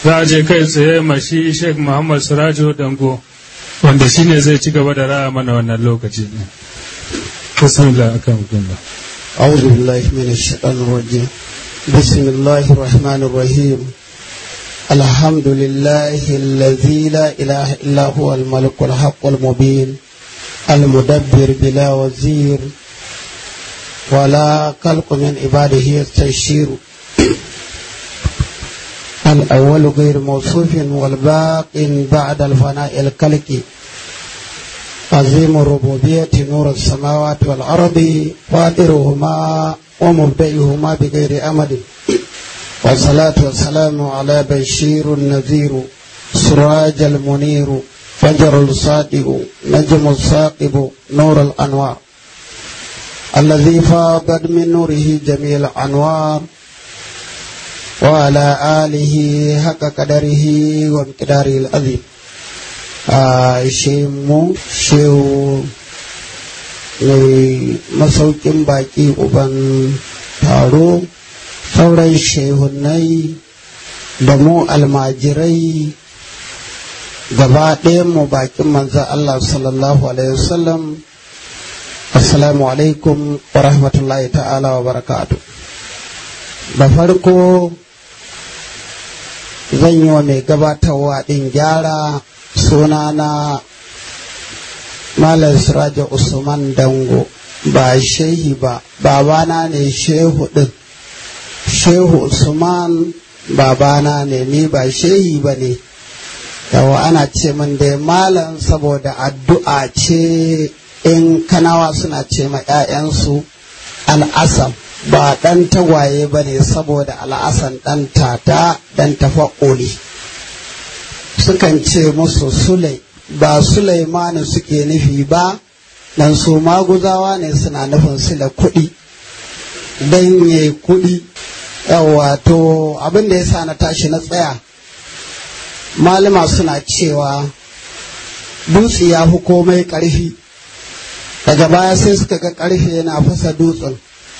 za a je kai tsaye mashi sheikh muhammad sirajo dango wanda shine zai ci gaba da raya mana wannan lokaci ne bismillah akan hukumar أعوذ بالله من الشيطان الرجيم بسم الله الرحمن الرحيم الحمد لله الذي لا إله إلا هو الملك الحق المبين المدبر بلا وزير ولا خلق من عباده يستشير الأول غير موصوف والباق بعد الفناء الكلكي عظيم الربوبية نور السماوات والأرض فاطرهما ومبدئهما بغير أمد والصلاة والسلام على بشير النذير سراج المنير فجر الصادق نجم الثاقب نور الأنوار الذي فاضت من نوره جميع الأنوار وعلى آله حق قدره ومقداره العظيم a mu shehu mai masaukin baki uban taro sauran shehunai da mu almajirai gaba mu bakin manzan Allah sallallahu alaihi wasallam assalamu alaikum wa rahmatullahi ta'ala wa barakatu da farko zan yi wa mai gabatarwa ɗin gyara sunana Malam Siraja Usman Dango ba shehi ba babana ne shehu ɗin shehu Usman babana ne ni ba shehi ba ne yawa ana ce min dai malam saboda addu'a ce in kanawa suna ce ma 'ya'yansu al'asam ba ɗan tagwaye ba ne saboda al'asan ɗan tata ɗan tafa'uli sukan ce musu sulai ba sulaimani suke nufi ba dan su maguzawa ne suna nufin sula kuɗi don ya kuɗi yawa to abin da ya sa na tashi na tsaya malama suna cewa dutse ya fi komai ƙarfi daga baya sai suka ga ƙarfe yana fasa dutsen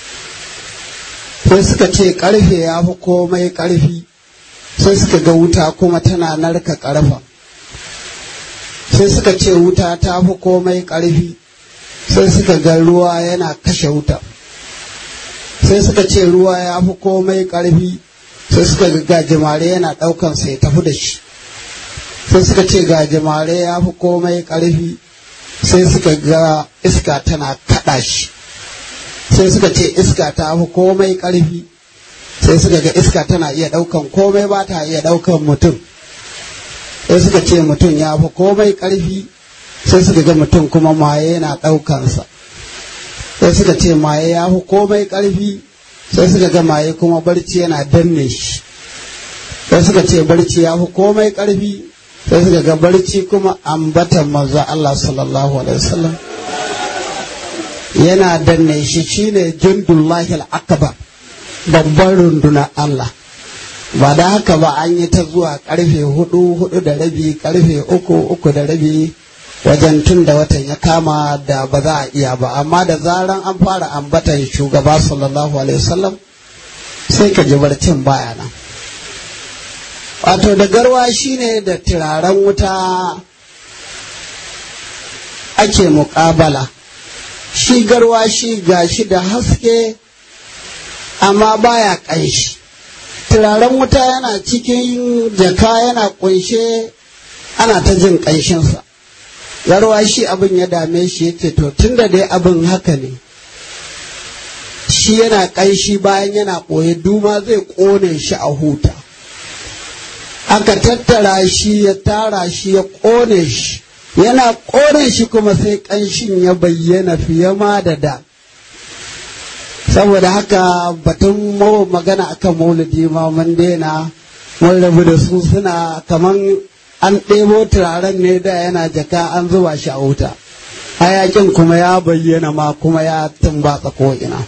sai suka ce ƙarfe ya fi komai ƙarfi sai suka ga wuta kuma tana narka ƙarfa sai suka ce wuta ta fi komai ƙarfi sai suka ga ruwa yana kashe wuta sai suka ce ruwa ya fi komai ƙarfi sai suka ga gajimare yana ɗaukan sai tafi da shi sai suka ce gajimare ya fi komai ƙarfi sai suka ga iska tana kaɗa shi sai suka ce iska ta fi komai ƙarfi sai suka ga iska tana iya ɗaukan komai ba ta iya ɗaukan mutum sai suka ce mutum ya fi komai ƙarfi sai suka ga mutum kuma maye yana ɗaukansa sai suka ce maye ya fi komai ƙarfi sai suka ga maye kuma barci yana danne shi sai suka ce barci ya fi komai ƙarfi sai suka ga barci kuma ambatan manzo Allah sallallahu alaihi wasallam yana danne shi shine jundullahi al-akbar babban rundunar Allah ba da haka ba an yi ta zuwa karfe hudu hudu da rabi karfe uku uku da rabi wajen tun da watan ya kama da ba za a iya ba amma da zaran an fara ambatan shugaba sallallahu alaihi wasallam sai ka ji barcin baya nan wato da garwa shine da turaren wuta ake muƙabala shi garwa shi gashi da haske amma baya ƙanshi turaren wuta yana cikin jaka yana ƙunshe ana ta jin ƙanshinsa garwa shi abin ya dame shi ya ce to tun da dai abin haka ne shi yana ƙanshi bayan yana ɓoye duma zai ƙone shi a huta aka tattara shi ya tara shi ya ƙone shi yana ƙone shi kuma sai ƙanshin ya bayyana fiye ma da da saboda haka batun magana akan maulidi ma mun daina mun rabu da su suna kaman an ɗebo turaren ne da yana jaka an zuba shi a wuta hayakin kuma ya bayyana ma kuma ya tumbatsa ko'ina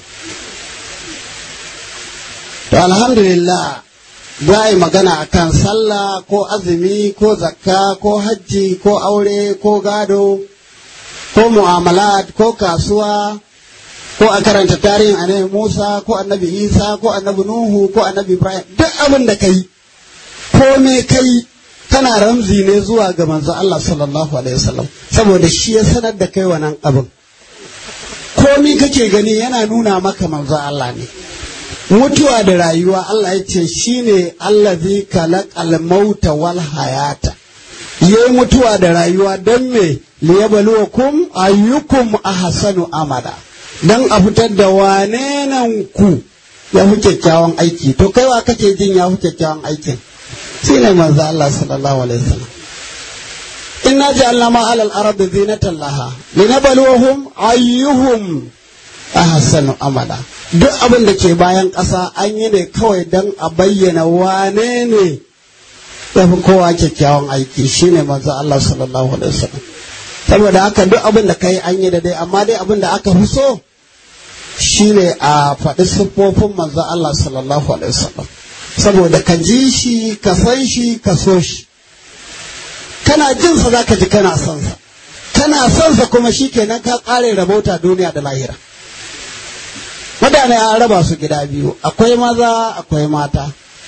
to alhamdulillah za a yi magana akan sallah ko azumi ko zakka ko hajji ko aure ko gado ko mu'amalat ko kasuwa ko a karanta tarihin annabi Musa ko annabi Isa ko annabi Nuhu ko annabi Ibrahim duk abin da kai ko me kai kana ramzi ne zuwa ga manzo Allah sallallahu alaihi wasallam saboda shi ya sanar da kai wannan abin komi kake gani yana nuna maka manzo Allah ne mutuwa da rayuwa Allah ya ce shine allazi khalaqal mauta wal hayata yayi mutuwa da rayuwa don me liyabluwakum ayyukum ahsanu amala dan a fitar da wane nan ku ya fi kyakkyawan aiki to kai wa kake jin ya fi kyakkyawan aikin shine manzo Allah sallallahu alaihi wasallam inna ja'alna ma 'alal ardi zinatan laha linabluwahum ayyuhum ahsanu amala duk abin da ke bayan ƙasa an yi ne kawai don a bayyana wane ne ya fi kowa kyakkyawan aiki shine manzo Allah sallallahu alaihi wasallam saboda haka duk abin da kai an yi da dai amma dai abin da aka fi so shine a faɗi siffofin manzo Allah sallallahu alaihi wasallam saboda ka ji shi ka san shi ka so shi kana jin sa zaka ji kana son sa kana son sa kuma shikenan ka ƙare rabauta duniya da lahira mutane an raba su gida biyu akwai maza akwai mata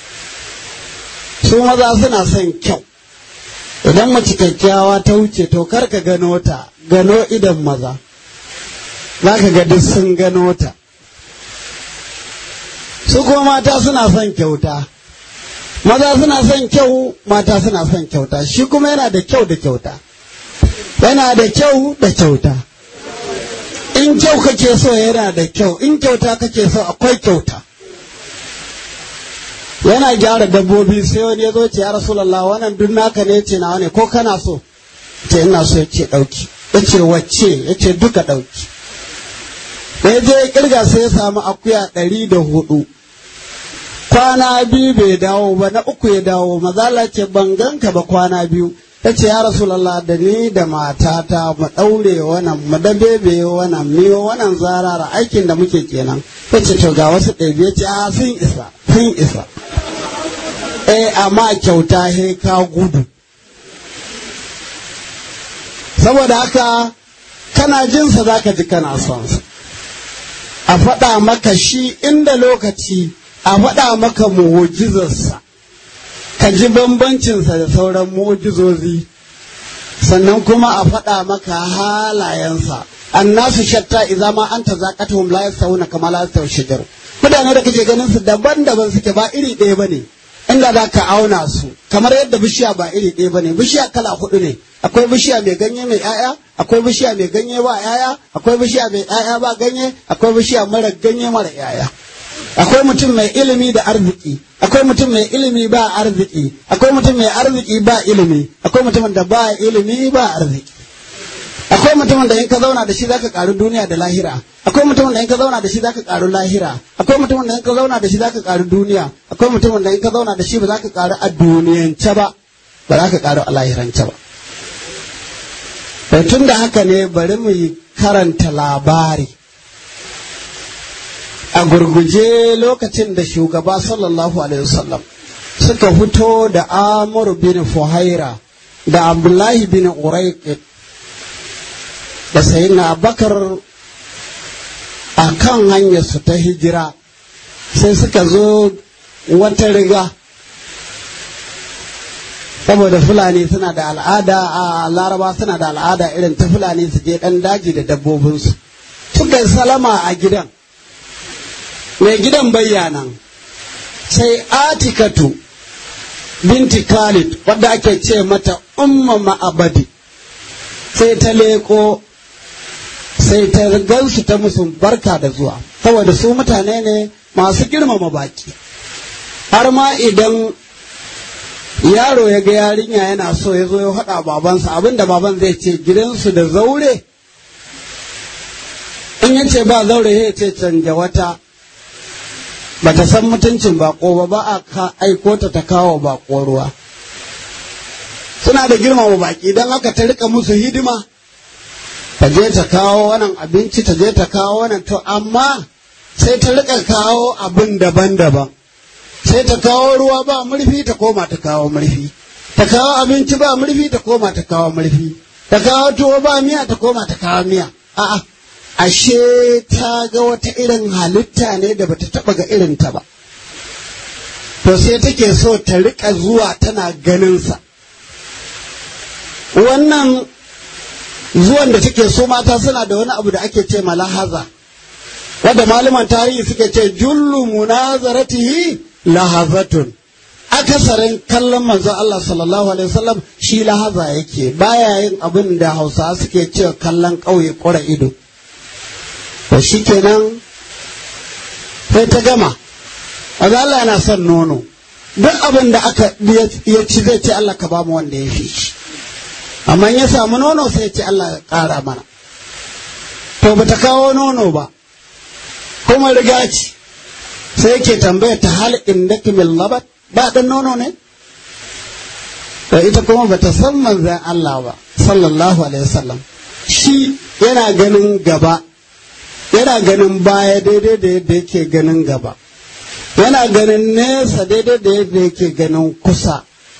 su maza suna son kyau idan mace kyakkyawa ta wuce to kar ka gano ta gano idan maza za ka ga duk sun gano ta su kuma mata suna son kyauta maza suna son kyau mata suna son kyauta shi kuma yana da kyau da kyauta yana da kyau da kyauta in kyau kake so yana da kyau in kyauta kake so akwai kyauta yana gyara dabbobi sai wani ya zo ce ya rasulallah wannan duk naka ne ce nawa ne ko kana so ce ina so ya ce ɗauki ya ce wacce ya ce duka ɗauki da ya je kirga sai ya samu akuya ɗari da hudu kwana biyu bai dawo ba na uku ya dawo mazala ce ban ganka ba kwana biyu ta ce ya rasulallah da ni da matata mu ɗaure wannan mu dabebe wannan miyo wannan zarara aikin da muke kenan ta ce to ga wasu ɗabi ya ce a sun isa sun isa eh amma kyauta he ka gudu saboda haka kana jinsa za ka ji kana son sa a faɗa maka shi inda lokaci a faɗa maka mu'ujizarsa ka ji bambancinsa da sauran mu'ujizozi sannan kuma a faɗa maka halayensa annasu shatta idza ma anta zaqatuhum la yastawuna kama la yastawi shajar mutane da kake ganin su daban-daban suke ba iri ɗaya bane inda za ka auna su kamar yadda bishiya ba iri ɗaya bane bishiya kala hudu ne akwai bishiya mai ganye mai ƴaƴa akwai bishiya mai ganye ba ƴaƴa akwai bishiya mai ƴaƴa ba ganye akwai bishiya mara ganye mara ƴaƴa akwai mutum mai ilimi da arziki akwai mutum mai ilimi ba arziki akwai mutum mai arziki ba ilimi akwai mutumin da ba ilimi ba arziki akwai mutumin da in ka zauna da shi zaka karu duniya da lahira akwai mutumin da in ka zauna da shi zaka karu lahira akwai mutumin da in ka zauna da shi zaka karu duniya akwai mutumin da in ka zauna da shi ba zaka karu a duniyance ba ba za ka karu a lahirance ba tun da haka ne bari mu yi karanta labari a gurguje lokacin da shugaba sallallahu alaihi wasallam suka fito da amur bin fuhaira da abdullahi bin uraiq da sayyidina abakar a kan hanyarsu ta hijira sai suka zo wata riga saboda fulani suna da al'ada a laraba suna da al'ada irin ta fulani su je ɗan daji da dabbobinsu suka yi salama a gidan mai gidan bayyanan sai atikatu binti khalid wadda ake ce mata umma ma'abadi sai ta leko sai ta gansu ta musu barka da zuwa saboda su mutane ne masu girmama baki har ma idan yaro ya ga yarinya yana so ya zo ya faɗa babansa abinda baban zai ce gidansu da zaure in ya ce ba zaure ya ce canja wata ba ta san mutuncin bako ba ba a aiko ta ta kawo bako ruwa suna da girmama baki don haka ta rika musu hidima ta je ta kawo wannan abinci ta je ta kawo wannan to amma sai ta rika kawo abin daban-daban sai ta kawo ruwa ba murfi ta koma ta kawo murfi ta kawo abinci ba murfi ta koma ta kawo murfi ta kawo tuwo ba miya ta koma ta kawo miya a'a ashe ta ga wata irin halitta ne da bata taba ga irin ta ba to sai take so ta rika zuwa tana ganinsa wannan zuwan da take so mata suna da wani abu da ake ce malahaza wadda malaman tarihi suke ce jullu munazaratihi lahazatun akasarin kallon manzo Allah sallallahu alaihi wasallam shi lahaza yake baya yin abin da Hausawa suke cewa kallon ƙauye ƙura ido to shikenan sai ta gama manzo Allah yana son nono duk abin da aka ya ci zai ce Allah ka ba mu wanda ya fi shi amma ya samu nono sai ya ce Allah ya ƙara mana to bata kawo nono ba kuma riga ci sai yake tambaya ta hal indaki min labat ba dan nono ne da ita kuma bata san manzan Allah ba sallallahu alaihi wasallam shi yana ganin gaba yana ganin baya daidai da yadda yake ganin gaba yana ganin nesa daidai da yadda yake ganin kusa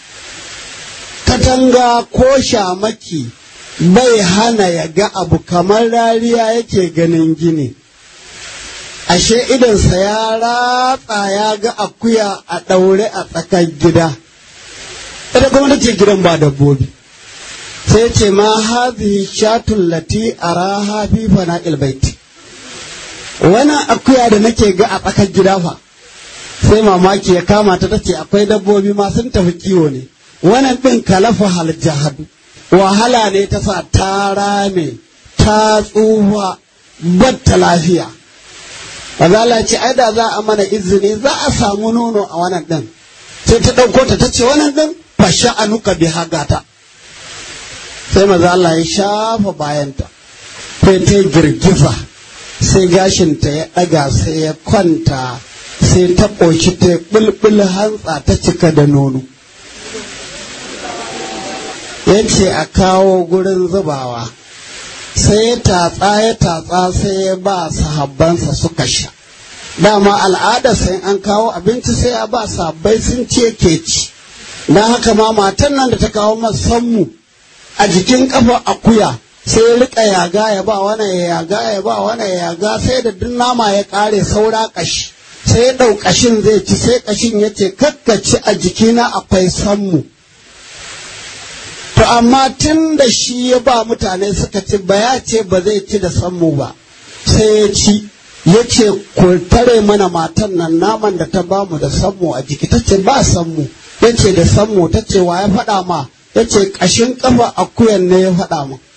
katanga ko shamaki bai hana ya ga abu kamar rariya yake ganin gini ashe idonsa ya ratsa ya ga akuya a ɗaure a tsakar gida ita kuma ta ce gidan ba dabbobi sai ce ma hazihi shatun lati araha fi fana ilbaiti wannan akuya da nake ga a tsakar gida fa sai mamaki ya kama ta tace akwai dabbobi ma sun tafi kiwo ne wannan ɗin kalafa hal jahadu wahala ne ta sa ta rame ta tsufa batta lafiya Azala ce ai da za a mana izini za a samu nono a wannan ɗin sai ta ɗauko ta ta ce wannan ɗin fasha anuka bi hagata sai maza Allah ya shafa bayanta sai ta girgiza sai gashinta ya ɗaga sai ya kwanta sai ta ƙoshi ta ɓulɓul hantsa ta cika da nono ya ce a kawo gurin zubawa sai ya tatsa ya tatsa sai ya ba sahabbansa suka sha dama al'ada sai an kawo abinci sai ya ba sabbai sun ce ke ci don haka ma matan nan da ta kawo masammu a jikin kafa akuya sai ya rika yaga ya ba wani ya yaga ya ba wani ya yaga sai da duk nama ya kare saura kashi sai ya ɗau kashin zai ci sai kashin ya ce kakkaci a jikina akwai sammu to amma tun da shi ya ba mutane suka ci ba ya ce ba zai ci da sammu ba sai ya ci ya ce ku tare mana matan nan naman da ta ba mu da sammu a jiki ta ce ba sammu ya ce da sammu ta ce wa ya faɗa ma ya ce ƙashin ƙafa akuyan ne ya faɗa ma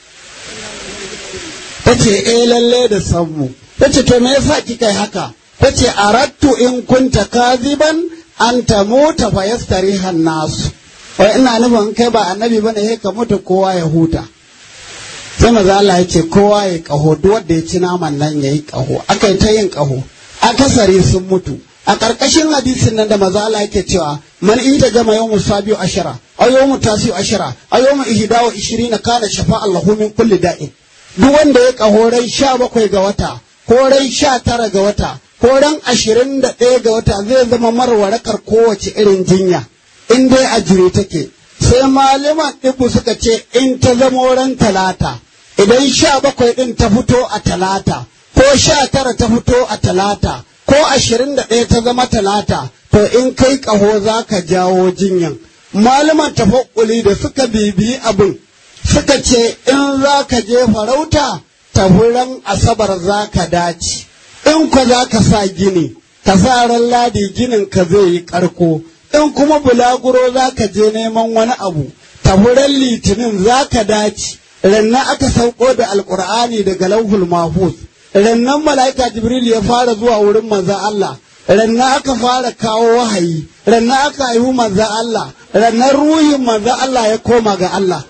ta ce eh lalle da sammu ta ce to me yasa kika yi haka ta ce arattu in kunta kaziban an ta mota fa yastarihan nasu wai ina nufin kai ba annabi bane sai ka mutu kowa ya huta sai maza Allah ya ce kowa ya kaho duk wanda ya ci naman nan ya yi kaho aka yi ta yin kaho akasari sun mutu a ƙarƙashin hadisin nan da maza Allah yake cewa man ita gama yawmu sabiu ashara aw yawmu tasiu ashara aw yawmu ihda wa ishirina kana shafa Allahu min kulli da'in duk wanda ya kaho ran sha bakwai ga wata ko ran sha tara ga wata ko ran ashirin da ɗaya ga wata zai zama marwarakar kowace irin jinya in dai a jiri take sai malaman ɗibu suka ce in ta zama ran talata idan sha bakwai ɗin ta fito a talata ko sha tara ta fito a talata ko ashirin da ɗaya ta zama talata to in kai ƙaho za ka jawo jinyan malaman tafakkuli da suka bibiyi abin suka ce in za ka je farauta tafuran asabar za ka dace in ku za ka sa gini ka sa ran ladi ginin ka zai yi ƙarko in kuma bulaguro za ka je neman wani abu tafuran litinin za ka dace rannan aka sauko da alkur'ani daga lauhul mahfuz rannan mala'ika jibril ya fara zuwa wurin manzan Allah rannan aka fara kawo wahayi rannan aka haihu manzan Allah rannan ruhin manzan Allah ya koma ga Allah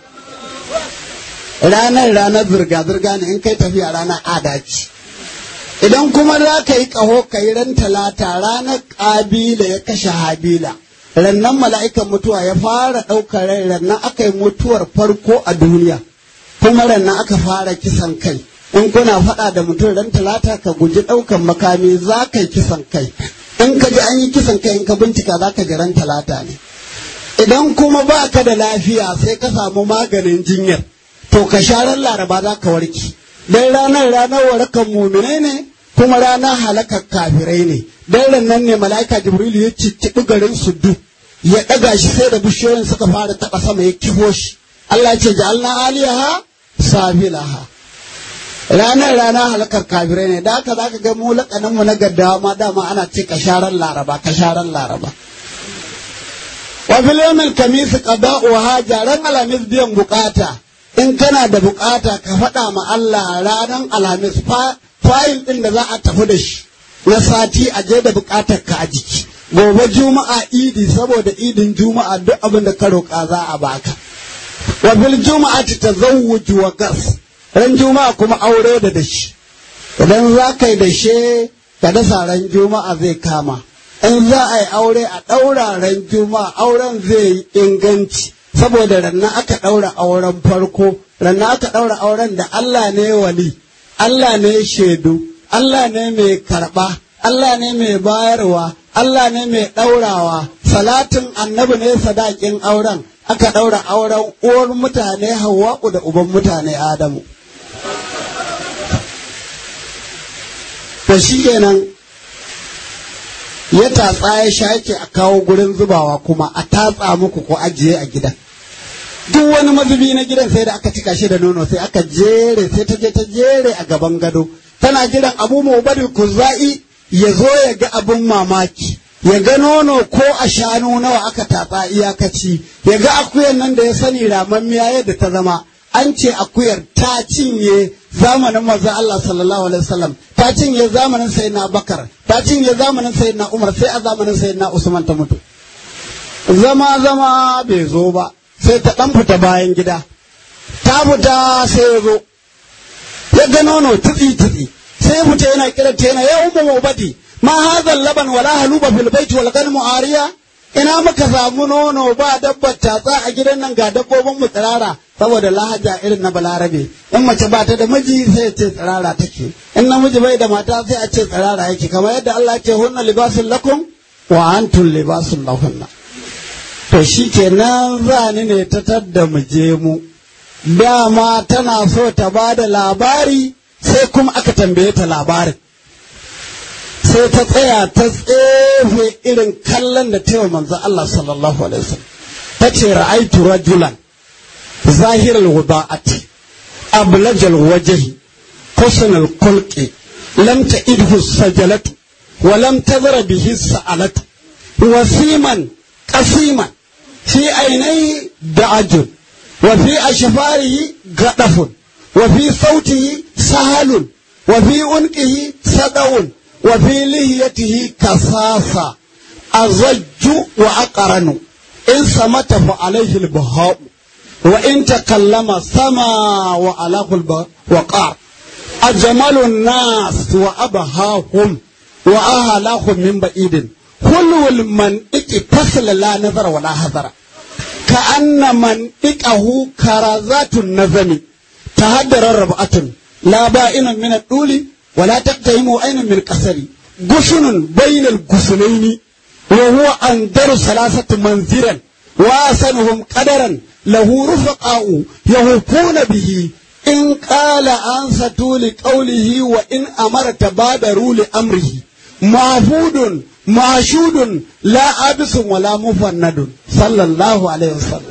ranar ranar zirga-zirga ne in kai tafiya ranar adaci idan kuma za ka yi ƙaho ka yi ran talata ranar ƙabila ya kashe habila rannan mala'ikan mutuwa ya fara ɗaukar rai rannan aka yi mutuwar farko a duniya kuma rannan aka fara kisan kai in kuna faɗa da mutum ran talata ka guji ɗaukan makami za ka yi kisan kai in ka ji an yi kisan kai in ka bincika za ka ji ran talata ne idan kuma ba ka da lafiya sai ka samu maganin jinyar to ka sha ran laraba za ka warke dan ranar ranar warakan mumine ne kuma ranar halakar kafirai ne dan nan ne mala'ika jibrilu ya cicciɗi garin su duk ya ɗaga shi sai da bishiyoyin suka fara taɓa sama ya kifo shi Allah ce ja'alna aliyaha safilaha ranar ranar halakar kafirai ne da haka zaka ga mu lakanin mu na gaddawa ma dama ana ce kasharan laraba kasharan laraba wa fil yawmil kamis qada'u haja ran alamis biyan bukata in kana da bukata ka faɗa ma Allah ranar alhamis fayil ɗin da za a tafi da shi na sati a je da bukatar ka a jiki gobe juma'a idi saboda idin juma'a duk abin da ka roƙa za a baka wa bil juma'ati tazawwuj wa gas ran juma'a kuma aure da dashi idan za ka yi dashe ka dasa ran juma'a zai kama in za a yi aure a ɗaura ran juma'a auren zai yi inganci saboda ranna aka ɗaura auren farko ranna aka ɗaura auren da Allah ne wali Allah ne shaidu Allah ne mai karɓa Allah ne mai bayarwa Allah ne mai ɗaurawa salatin annabi ne sadakin auren aka ɗaura auren uwar mutane hawa'u da uban mutane adamu to shi kenan ya tatsa ya shake a kawo gurin zubawa kuma a tatsa muku ko ajiye a gidan duk wani mazubi na gidan sai da aka cika shi da nono sai aka jere sai ta je ta jere a gaban gado tana jiran abu mubadil kuzai ya zo ya ga abin mamaki ya ga nono ko a shanu nawa aka tatsa iyakaci ya ga akuyar nan da ya sani ramammiya yadda ta zama an ce akuyar ta cinye zamanin manzon Allah sallallahu alaihi wasallam ta cinye zamanin sayyidina Bakar ta cinye zamanin sayyidina Umar sai a zamanin sayyidina Usman ta mutu zama zama bai zo ba sai ta dan fita bayan gida ta fita sai ya zo ya ga nono tutsi tutsi sai fita yana kira ta yana ya ummu mubadi ma hadha laban wala haluba fil bait wal ganmu ariya ina muka samu nono ba dabbar tatsa a gidan nan ga dabbobin mu tsirara saboda lahaja irin na balarabe in mace ba ta da miji sai ce tsirara take in namiji bai da mata sai a ce tsirara yake kamar yadda Allah ya ce hunna libasun lakum wa antum libasun lahunna to shikenan zani ne ta tadda mu je mu dama tana so ta ba da labari sai kuma aka tambaye ta labarin sai ta tsaya ta tsefe irin kallon da taiwa manzo Allah sallallahu alaihi wasallam ta ce ra'aitu rajulan zahiral wada'ati ablajal wajhi husnal khulqi lam ta'idhu sajalatu wa lam tadra bihi sa'alatu wasiman qasiman fi ainai da'ajun wa fi ashfarihi gadafun wa fi sautihi sahalun wa fi unqihi sadawun وفي لهيته كصاصة أزج وأقرن إن سمت فعليه البهاء وإن تكلم سما وعلاه الوقار أجمل الناس وأبهاهم وأهلاهم من بعيد كل المنطق فصل لا نظر ولا حذر كأن منطقه كرزات النظم تهدر ربعة لا بائن من الطول ولا تقتهموا أين من القصر غصن بين الغصنين وهو أندر ثلاثة منزرا وأسنهم قدرا له رفقاء يهفون به إن قال أنصتوا لقوله وإن أمر تبادروا لأمره معبود معشود لا أبس ولا مفند صلى الله عليه وسلم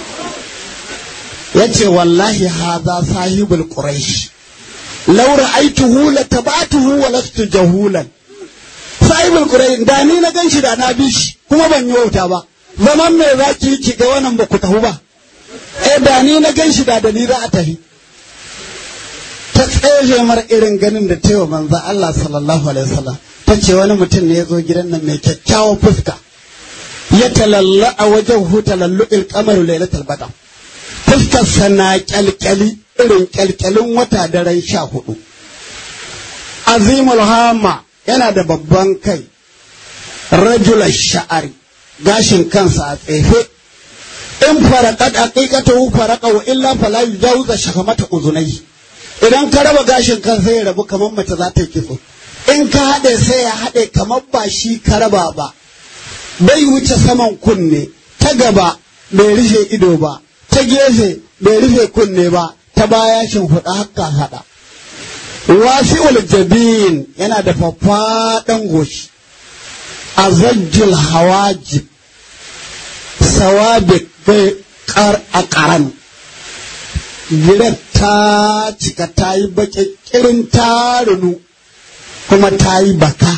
يتي والله هذا صاحب القريش لو رأيته لتبعته ولست جهولا صاحب القرآن da ni na ganshi da na bi shi kuma ban yi wauta ba zaman me za ki ki ga wannan ba ku tafi ba eh da ni na ganshi da da ni za a tafi ta tseje mar irin ganin da ta yi wa manzo Allah sallallahu alaihi wasallam ta ce wani mutum ne ya zo gidan nan mai kyakkyawan fuska ya talalla a wajen hu talallu ilkamaru lailatul badr fuskar sana kyalkyali irin kyalkyalin wata daren sha hudu. Azimul Hama yana da babban kai, rajular sha'ari, gashin kansa a tsefe, in farakat aqiqatu faraka wa illa fala yujawza shakamata uzunai. Idan ka raba gashin kan sai ya rabu kamar mace za ta yi kitso. In ka haɗe sai ya haɗe kamar ba shi ka raba ba. Bai wuce saman kunne, ta gaba bai rufe ido ba, ta gefe bai rufe kunne ba, ta baya shin huɗa haka haɗa wasi'ul jabin yana da faffaɗan goshi azajjul hawajib sawabi kar a karan girar ta cika ta yi baƙaƙirin tarunu kuma ta yi baka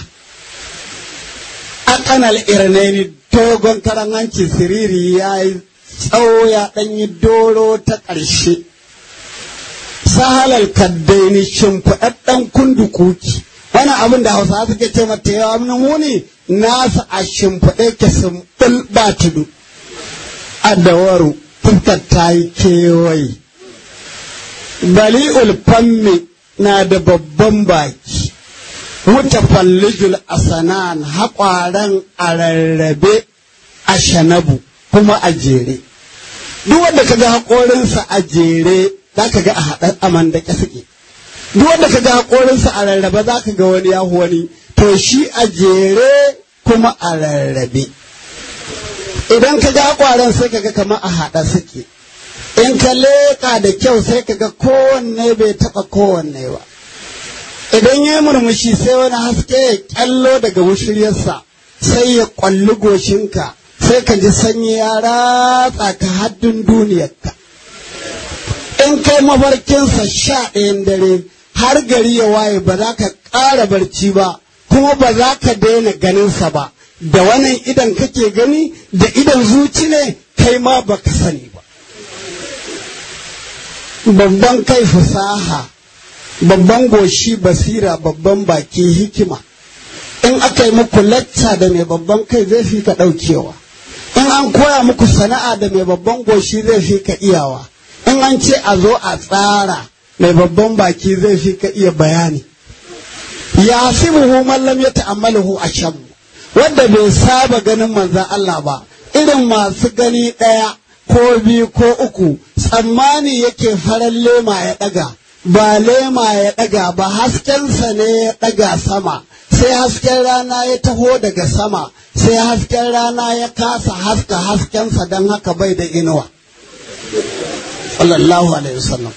a kanal irnaini dogon karan hanci siriri ya yi tsawo ya ɗanyi doro ta ƙarshe sahalar kaddaini shimfiɗaɗɗen kundukuki wani abin da hausa suke ce mata yawa muni nasa a shimfiɗe ke sumbul ba tudu a dawaru fuskar ta yi kewaye bali'ul fammi na da babban baki mutafallijul asanan haƙwaren a rarrabe a shanabu kuma a jere duk wanda kaga haƙorinsa a jere za ka ga a haɗar aman da suke duk wanda kaga haƙorinsa a rarrabe za ka ga wani yahu wani to shi a jere kuma a rarrabe idan ka ga haƙwaren sai ka ga kamar a haɗa suke in ka leƙa da kyau sai ka ga kowanne bai taɓa kowanne ba idan ya murmushi sai wani haske ya kyallo daga wushiryarsa sai ya kwalli goshinka sai ka ji sanyi ya ratsa ka haddin duniyarka in kai mafarkinsa sha ɗayan dare har gari ya waye ba za ka ƙara barci ba kuma ba za ka daina ganinsa ba da wannan idan kake gani da idan zuci ne kai ma baka sani ba babban kai fasaha babban goshi basira babban baki hikima in aka yi muku lacca da mai babban kai zai fi ka ɗaukewa in an koya muku sana'a da mai babban goshi zai fi ka iyawa in an ce a zo a tsara mai babban baki zai fi ka iya bayani ya sibuhu mallam ya ta'ammaluhu a shan wanda bai saba ganin manzan Allah ba irin masu gani ɗaya ko biyu ko uku tsammani yake farar lema ya ɗaga ba lema ya ɗaga ba haskensa ne ya ɗaga sama sai hasken rana ya taho daga sama sai hasken rana ya kasa haska haskensa don haka bai da inuwa sallallahu alaihi wasallam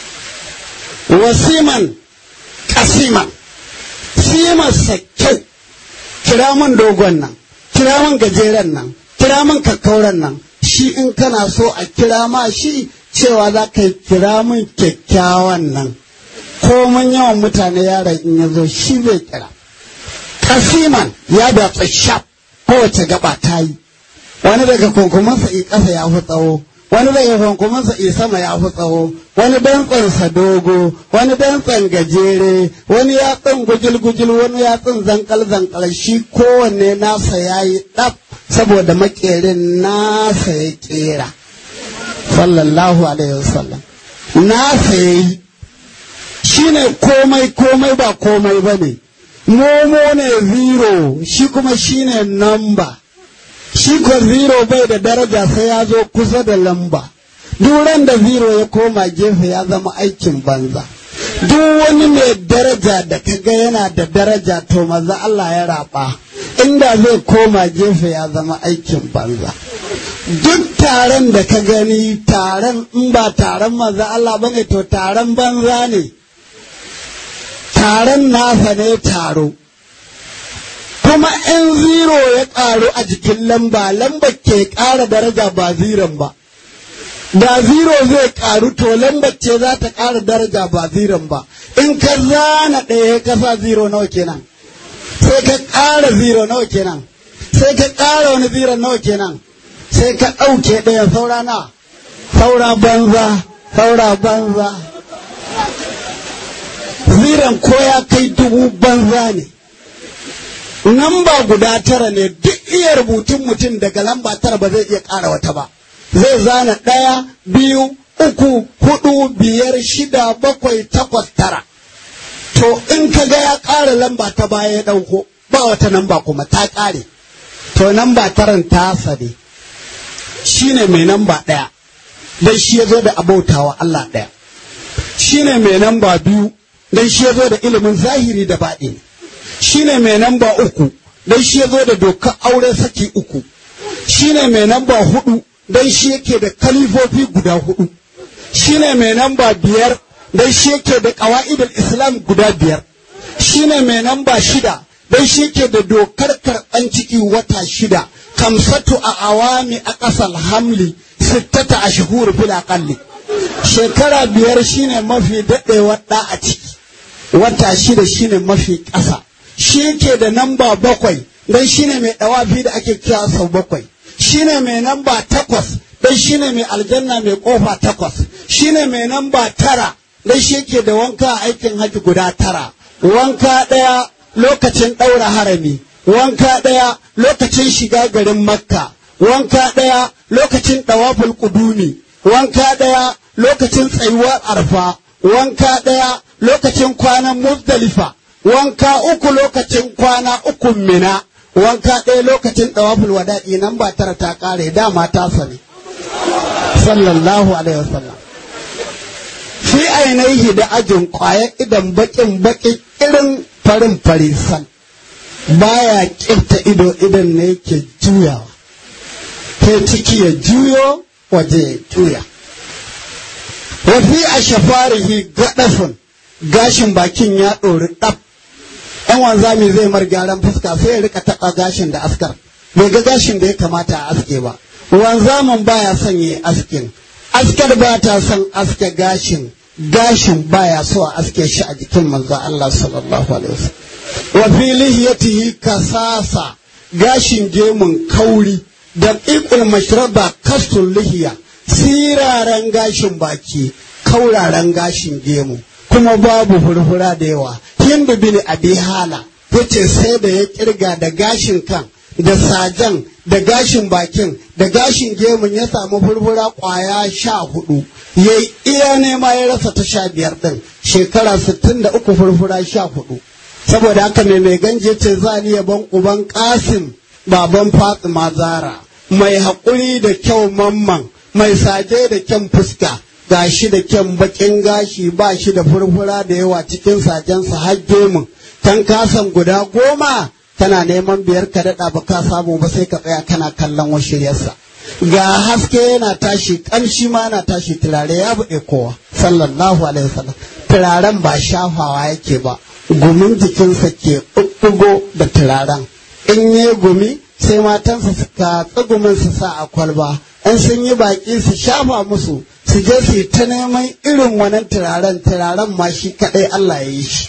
wasiman kasiman simarsa kyau kira min dogon nan kira min gajeren nan kira min kakkauran nan shi in kana so a kira ma shi cewa za ka kira min kyakkyawan nan ko mun yawan mutane yaron in ya zo shi zai kira kasiman ya da shaf kowace gaba ta yi wani daga kunkumansa i ƙasa ya fi tsawo wani daga kunkumansa i sama ya fi tsawo wani dantsansa dogo wani dantsan gajere wani yatsun gujil-gujil wani yatsun zankal-zankal shi kowanne nasa ya yi ɗaf saboda makerin nasa ya ƙera sallallahu alaihi wasallam nasa ya yi shi ne komai komai ba komai ba ne momo ne zero shi kuma shi ne namba shi ko zero bai da daraja sai ya zo kusa da lamba duran da zero ya koma gefe ya zama aikin banza duk wani mai daraja da kaga yana da daraja to maza Allah ya raba inda zai koma gefe ya zama aikin banza duk taron da ka gani taron in ba taron maza Allah bane to taron banza ne taron nasa ne taro kuma in zero ya ƙaru a jikin lamba lamba ke ƙara daraja ba ziron ba da zero zai ƙaru to lambar ce za ta ƙara daraja ba ziron ba in ka zana ɗaya ka sa zero nawa kenan sai ka ƙara zero nawa kenan sai ka ƙara wani zero nawa kenan sai ka ɗauke ɗaya saura na saura banza saura banza ziran ko ya kai dubu banza ne lamba guda tara ne duk iya rubutun mutum daga lamba tara ba zai iya ƙara wata ba zai zana ɗaya biyu uku hudu biyar shida bakwai takwas tara to in ka ga ya ƙara lamba ta baya ya ɗauko ba wata lamba kuma ta ƙare to lamba taran ta sade shi ne mai lamba ɗaya dan shi ya zo da abautawa Allah ɗaya shi ne mai lamba biyu dan shi ya zo da ilimin zahiri da baɗi shi ne mai namba uku dan shi ya zo da dokar aure saki uku shi ne mai namba hudu dan shi yake da kalifofi guda hudu shi ne mai namba biyar dan shi yake da qawaidul islam guda biyar shine mai namba shida dan shi yake da dokar karɓan ciki wata shida kamsatu a awami a ƙasar hamli sittata a shahuru fil aqalli shekara biyar shine mafi daɗewar ɗa a ciki wata shida shine mafi ƙasa shi yake da namba bakwai dan shine mai ɗawafi da ake kira sau bakwai shine mai namba takwas dan shine mai aljanna mai ƙofa takwas shine mai namba tara dan shi yake da wanka a aikin haji guda tara wanka ɗaya lokacin ɗaura harami wanka ɗaya lokacin shiga garin makka wanka ɗaya lokacin ɗawaful ƙudumi wanka ɗaya lokacin tsayuwar arfa wanka ɗaya lokacin kwanan muzdalifa wanka uku lokacin kwana uku mina wanka ɗaya lokacin ɗawaful wada'i nan ba tara ta ƙare dama ta sani sallallahu alaihi wasallam fi ainihi da ajin ƙwayar idan baƙin baƙin irin farin farisan baya ƙirta ido idan ne yake juyawa sai ciki ya juyo waje ya juya wafi a shafarihi gaɗafin gashin bakin ya ɗori ɗaf ɗan wanzami zai mar gyaran fuska sai ya rika taɓa gashin da askar bai ga gashin da ya kamata a aske ba wanzamin baya son yi askin askar ba ta son aske gashin gashin baya so a aske shi a jikin manzo Allah sallallahu alaihi wasallam wa fi lihiyatihi kasasa gashin gemun kauri da iqul mashraba kastul lihiya siraran gashin baki kauraren gashin gemu kuma babu furfura da yawa hindu bin abi hala yace sai da ya kirga da gashin kan da sajan da gashin bakin da gashin gemun ya samu furfura kwaya sha hudu ya iya nema ya rasa ta sha biyar din shekara sittin da uku furfura sha hudu saboda haka mai mai ganje ce za ni yaban uban kasim baban fatima zara mai haƙuri da kyau mamman mai saje da kyan fuska gashi da kyan bakin gashi ba shi da furfura da yawa cikin sajensa har gemun kan kasan guda goma kana neman biyar ka daɗa ba ka samu ba sai ka tsaya kana kallon washiryarsa ga haske yana tashi ƙamshi ma yana tashi turare ya buɗe kowa sallallahu alaihi wasallam turaren ba shafawa yake ba gumin jikinsa ke ɓuɓɓugo da turaren in yi gumi sai matansa suka tsugumin su sa a kwalba in sun yi baƙi su shafa musu su je su ta neman irin wannan turaren turaren ma shi kaɗai Allah ya yi shi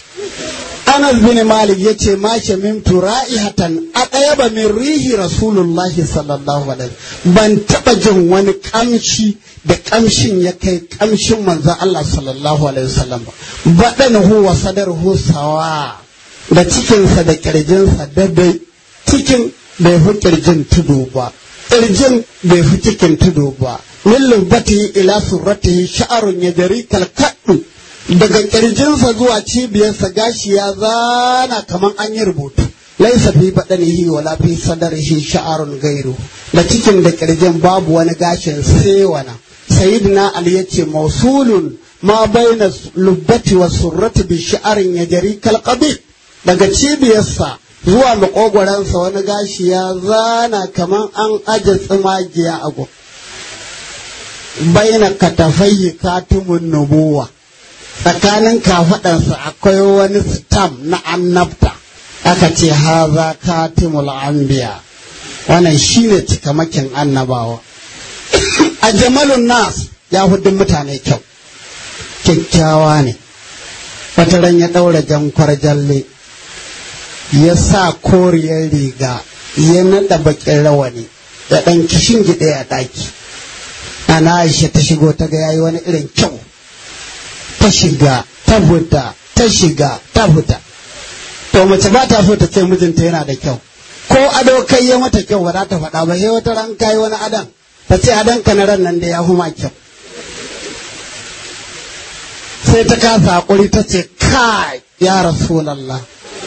Anas bin Malik ya ce ma min tura'ihatan a ɗaya ba min rihi Rasulullahi sallallahu alaihi ban taɓa jin wani ƙamshi da ƙamshin ya kai ƙamshin manzon Allah sallallahu alaihi wasallam ba baɗan huwa sadar sawa da cikinsa da ƙirjinsa daidai cikin bai fi ƙirjin tudu ba ƙirjin bai fi cikin tudu ba min lubbatihi ila surratihi sha'arun ya jari kalkaɗu daga ƙirjinsa zuwa cibiyarsa gashi ya zana kamar an yi rubutu laisa fi baɗanihi wala fi sadarihi sha'arun gairu da cikin da ƙirjin babu wani gashin sai wana sayyidina ali yace mausulun ma baina lubbati wa surrati bi sha'arin ya jari kalqabi daga cibiyarsa zuwa makogoransa wani gashi ya zana kamar an aje tsimagiya a gun baina katafayyi katumun nubuwa tsakanin kafaɗansa akwai wani stam na annabta aka ce haza katimul anbiya wannan shine cikamakin annabawa a jamalun nas ya hudun mutane kyau kyakkyawa ne wata ran ya ɗaura jankwar jalle ya sa koriyar riga ya naɗa bakin rawani ya ɗan kishin gida a ɗaki ana aisha ta shigo ta ga yayi wani irin kyau ta shiga ta fita ta shiga ta fita to mace ba ta so ta ce mijinta yana da kyau ko ado kai ya mata kyau ba za ta faɗa ba sai wata ran kai wani adan ta ce adon ka na ran nan da ya huma kyau sai ta kasa hakuri ta ce kai ya rasulallah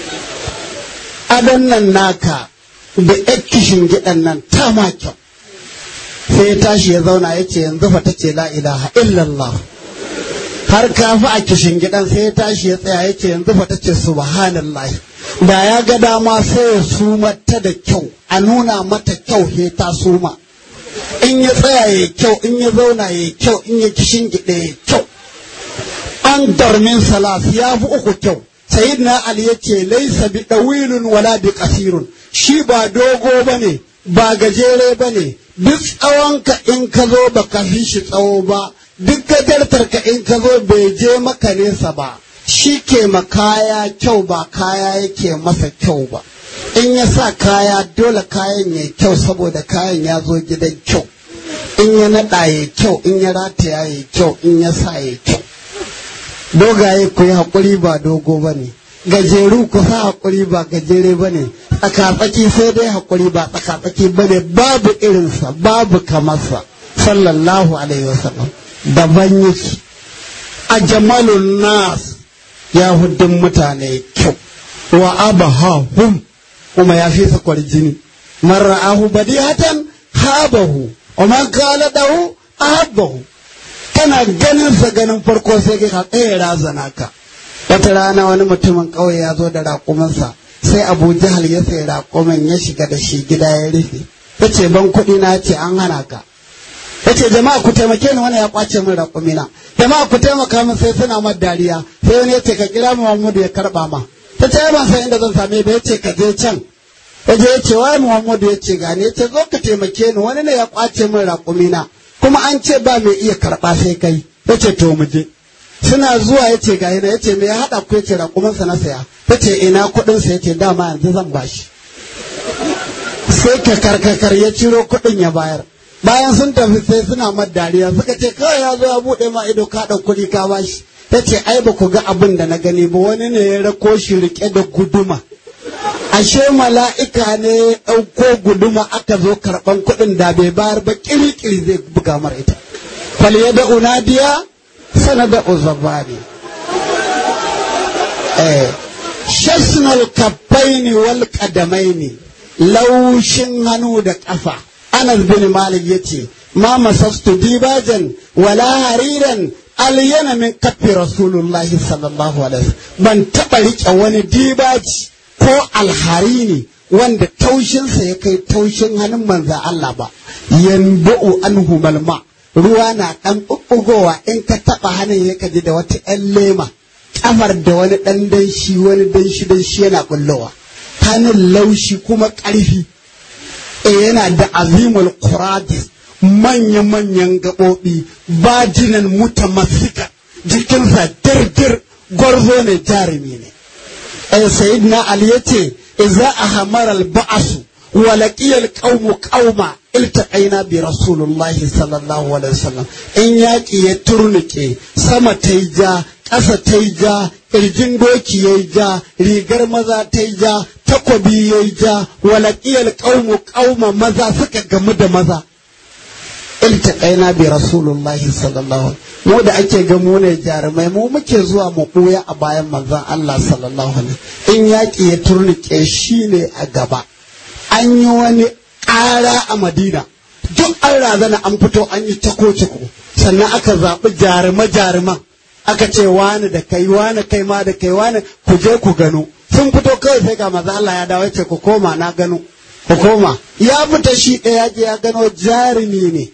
adon nan naka da kishin gidan nan ta ma kyau sai ya tashi ya zauna ya ce yanzu fa ta ce la ilaha illallah har kafi a kishin gidan sai ya tashi ya tsaya ya ce yanzu fa ta ce subhanallah da ya ga dama sai ya suma ta da kyau a nuna mata kyau he ta suma in ya tsaya ya kyau in ya zauna ya kyau in ya kishin gida ya kyau an darmin salas ya fi uku kyau sayyidina ali ya ce laisa bi dawilun wala bi kasirun shi ba dogo bane ba gajere bane duk tsawonka in ka zo ba ka fi shi tsawo ba duk gajartarka in ka zo bai je maka nesa ba shi ke ma kaya kyau ba kaya yake masa kyau ba in ya sa kaya dole kayan ya kyau saboda kayan ya zo gidan kyau in ya naɗa ya kyau in ya rataya ya kyau in ya sa ya kyau dogaye ku yi haƙuri ba dogo ba ne gajeru ku sa haƙuri ba gajere ba ne tsakatsaki sai dai haƙuri ba tsakatsaki ba ne babu irinsa babu kamarsa sallallahu alaihi wasallam daban yake a jamalun nas ya hudun mutane kyau wa abahahum kuma ya fi sakwar jini man ra'ahu badihatan habahu wa man kala dahu ahabbahu kana ganin sa ganin farko sai ka tsaye razana ka wata rana wani mutumin ƙauye ya zo da raƙuminsa sai abu jahal ya sai raƙumin ya shiga da shi gida ya rufe ya ce ban kuɗi na ce an hana ka ya ce jama'a ku taimake ni wani ya kwace min raƙumina jama'a ku taimaka min sai suna ma dariya sai wani ya ce ka kira muhammadu ya karɓa ma ta ce ban san inda zan same ba ya ce ka je can ya je ya ce wai muhammadu ya ce gani ya ce zo ka taimake ni wani ne ya kwace min raƙumina kuma an ce ba mai iya karɓa sai kai ya ce to mu je suna zuwa ya ce gayi ya ce me ya haɗa ku ya ce raƙumansa na saya ya ce ina kuɗinsa ya ce dama yanzu zan bashi sai ka karkakar ya ciro kuɗin ya bayar bayan sun tafi sai suna mad dariya suka ce kawai ya zo ya buɗe ma ido ka ɗau kuɗi ka bashi ya ce ai ba ku ga abin da na gani ba wani ne ya rako shi rike da guduma ashe mala'ika ne ya ɗauko guduma aka zo karɓan kuɗin da bai bayar ba ƙiri-ƙiri zai buga mara ita fal ya da unadiya sana da uzabani eh shasnal kaffaini wal qadamaini laushin hannu da ƙafa anas bin malik yace ma masastu dibajan wala hariran alyana min kaffi rasulullahi sallallahu alaihi wasallam ban taɓa riƙe wani dibaji ko alharini wanda taushinsa ya kai taushin hannun manza Allah ba yanbu'u anhu malma ruwa na ɗan ɓuɓɓugowa in ka taɓa hannun ya kaji da wata ‘yan lema kamar da wani ɗan danshi wani danshi danshi yana bullowa hannun laushi kuma ƙarfi e yana da azimul quradis manya-manyan gaɓoɓi bajinan mutamassika jikinsa dirdir gwarzo ne jarumi ne eh sayyidina ali yace idza ahamara al-ba'su wa laqiya al-qawmu qauma iltaqaina bi rasulillahi sallallahu alaihi wasallam in yaki ya turnuke sama ta ja ƙasa ta ja ƙirjin doki ya ja rigar maza ta ja takobi ya ja wa laqiya al-qawmu qauma maza suka gamu da maza iltaqaina bi rasulullahi sallallahu mu da ake ga mu ne jarumai mu muke zuwa mu ɓuya a bayan manzon Allah sallallahu alaihi in yaƙi ya turnike shi ne a gaba an yi wani ƙara a Madina duk an razana an fito an yi cako-cako sannan aka zaɓi jaruma-jaruman aka ce wani da kai wani kai ma da kai wani ku je ku gano sun fito kawai sai ga maza Allah ya dawo ce ku koma na gano ku koma ya fita shi ɗaya je ya gano jarumi ne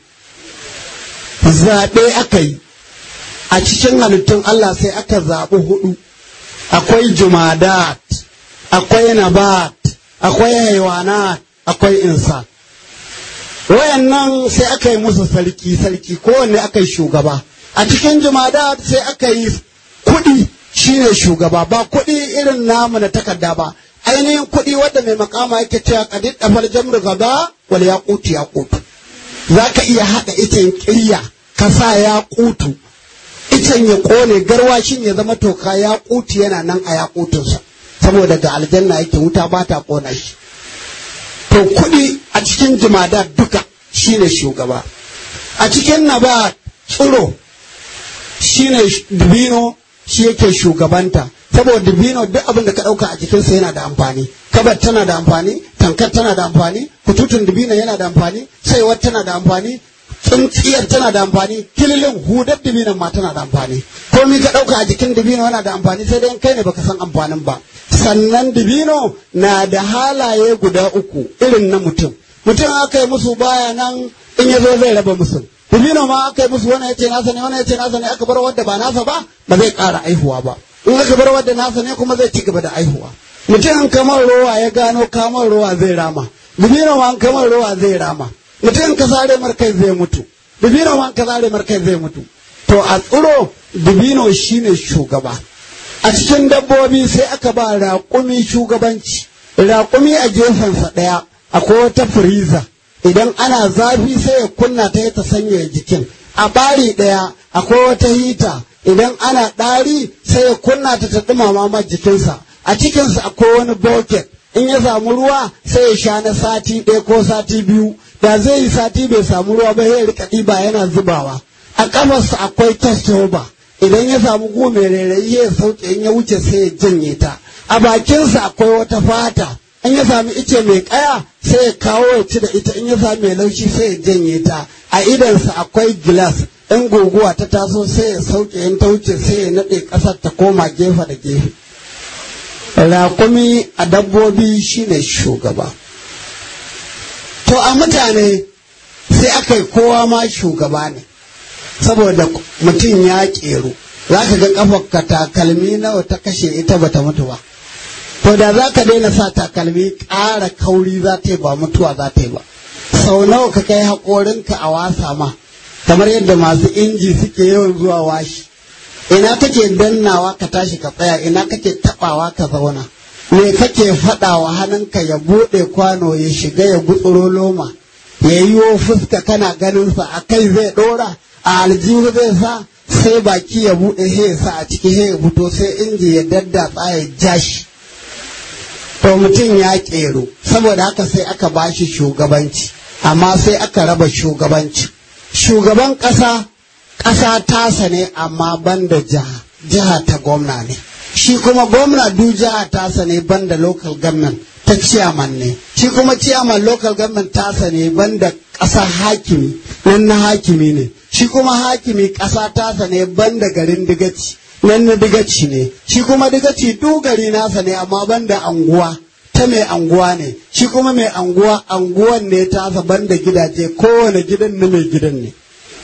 zaɓe aka yi a cikin halittun Allah sai aka zaɓi hudu akwai jumadat akwai nabat akwai haiwanat akwai insa wayannan sai aka yi musu sarki sarki kowanne aka yi shugaba a cikin jumadat sai aka yi kuɗi shine shugaba ba kuɗi irin namu na takarda ba ainihin kuɗi wadda mai makama yake cewa kadid dafar jamru gaba wal yaqutu yaqutu zaka iya haɗa ita kirya ka sa yaqutu icen ya kone garwashin ya zama toka ya kuti yana nan a yakutunsa saboda ga aljanna yake wuta ba ta kona shi to kuɗi a cikin jimada duka shine shugaba a cikin naba tsiro shine dubino shi yake shugabanta saboda dubino duk abin da ka ɗauka a jikinsa yana da amfani kabar tana da amfani tankar tana da amfani kututun dubino yana da amfani saiwar tana da amfani tsintsiyar tana da amfani kililin hudar dibinan ma tana da amfani komi ka ɗauka a jikin dibino yana da amfani sai dai kai ne baka san amfanin ba sannan dibino na da halaye guda uku irin na mutum mutum aka yi musu baya nan in ya zo zai raba musu dibino ma aka yi musu wani yace nasa ne wani yace nasa ne aka bar wanda ba nasa ba ba zai ƙara aihuwa ba in aka bar wanda nasa ne kuma zai ci gaba da aihuwa mutum kamar rowa ya gano kamar rowa zai rama dibino ma kamar rowa zai rama mutum ka sare markai zai mutu dibino ma ka sare markai zai mutu to a tsiro dibino shine shugaba a cikin dabbobi sai aka ba raƙumi shugabanci raƙumi a gefensa ɗaya akwai wata firiza idan ana zafi sai ya kunna ta ta sanya jikin a ɓari ɗaya akwai wata hita idan ana ɗari sai ya kunna ta ta ɗumama ma jikinsa a cikinsa akwai wani bucket in ya samu ruwa sai ya sha na sati ɗaya ko sati biyu da zai yi sati bai samu ruwa ba ya rika ɗiba yana zubawa a ƙafarsa akwai testoba idan ya samu gu mai rairayi ya sauke in ya wuce sai ya janye ta a bakinsa akwai wata fata in ya sami ice mai kaya sai ya kawo ya ci da ita in ya sami mai laushi sai ya janye ta a idansa akwai gilas in guguwa ta taso sai ya sauke in ta wuce sai ya naɗe ƙasar ta koma gefe da gefe raƙumi a dabbobi shine shugaba to a mutane sai aka yi kowa ma shugaba ne saboda mutum ya ƙeru za ka ga ƙafarka takalmi nawa ta kashe ita bata mutu ba to da za ka daina sa takalmi ƙara kauri za ta yi ba mutuwa za ta yi ba sau nawa ka kai haƙorinka a wasa ma kamar yadda masu inji suke yawan zuwa washi ina kake dannawa ka tashi ka tsaya ina kake taɓawa ka zauna me kake faɗawa hannunka ya buɗe kwano ya shiga ya gutsuro loma ya yi fuska kana ganinsa a kai zai ɗora a aljihu zai sa sai baki ya buɗe sai ya sa a ciki sai ya fito sai inji ya daddatsa ya jashi to mutum ya ƙero saboda haka sai aka ba shi shugabanci amma sai aka raba shugabanci shugaban ƙasa ƙasa tasa ne amma banda jiha jiha ta gwamna ne shi kuma gwamna du jiha tasa ne banda local government ta ciyaman ne shi kuma ciyaman local government tasa ne banda ƙasa hakimi nan na hakimi ne shi kuma hakimi ƙasa tasa ne banda garin digaci nan na digaci ne shi kuma digaci dugari nasa ne amma banda anguwa ta mai anguwa ne shi kuma mai anguwa anguwan ne tasa banda gidaje kowane gidan na mai gidan ne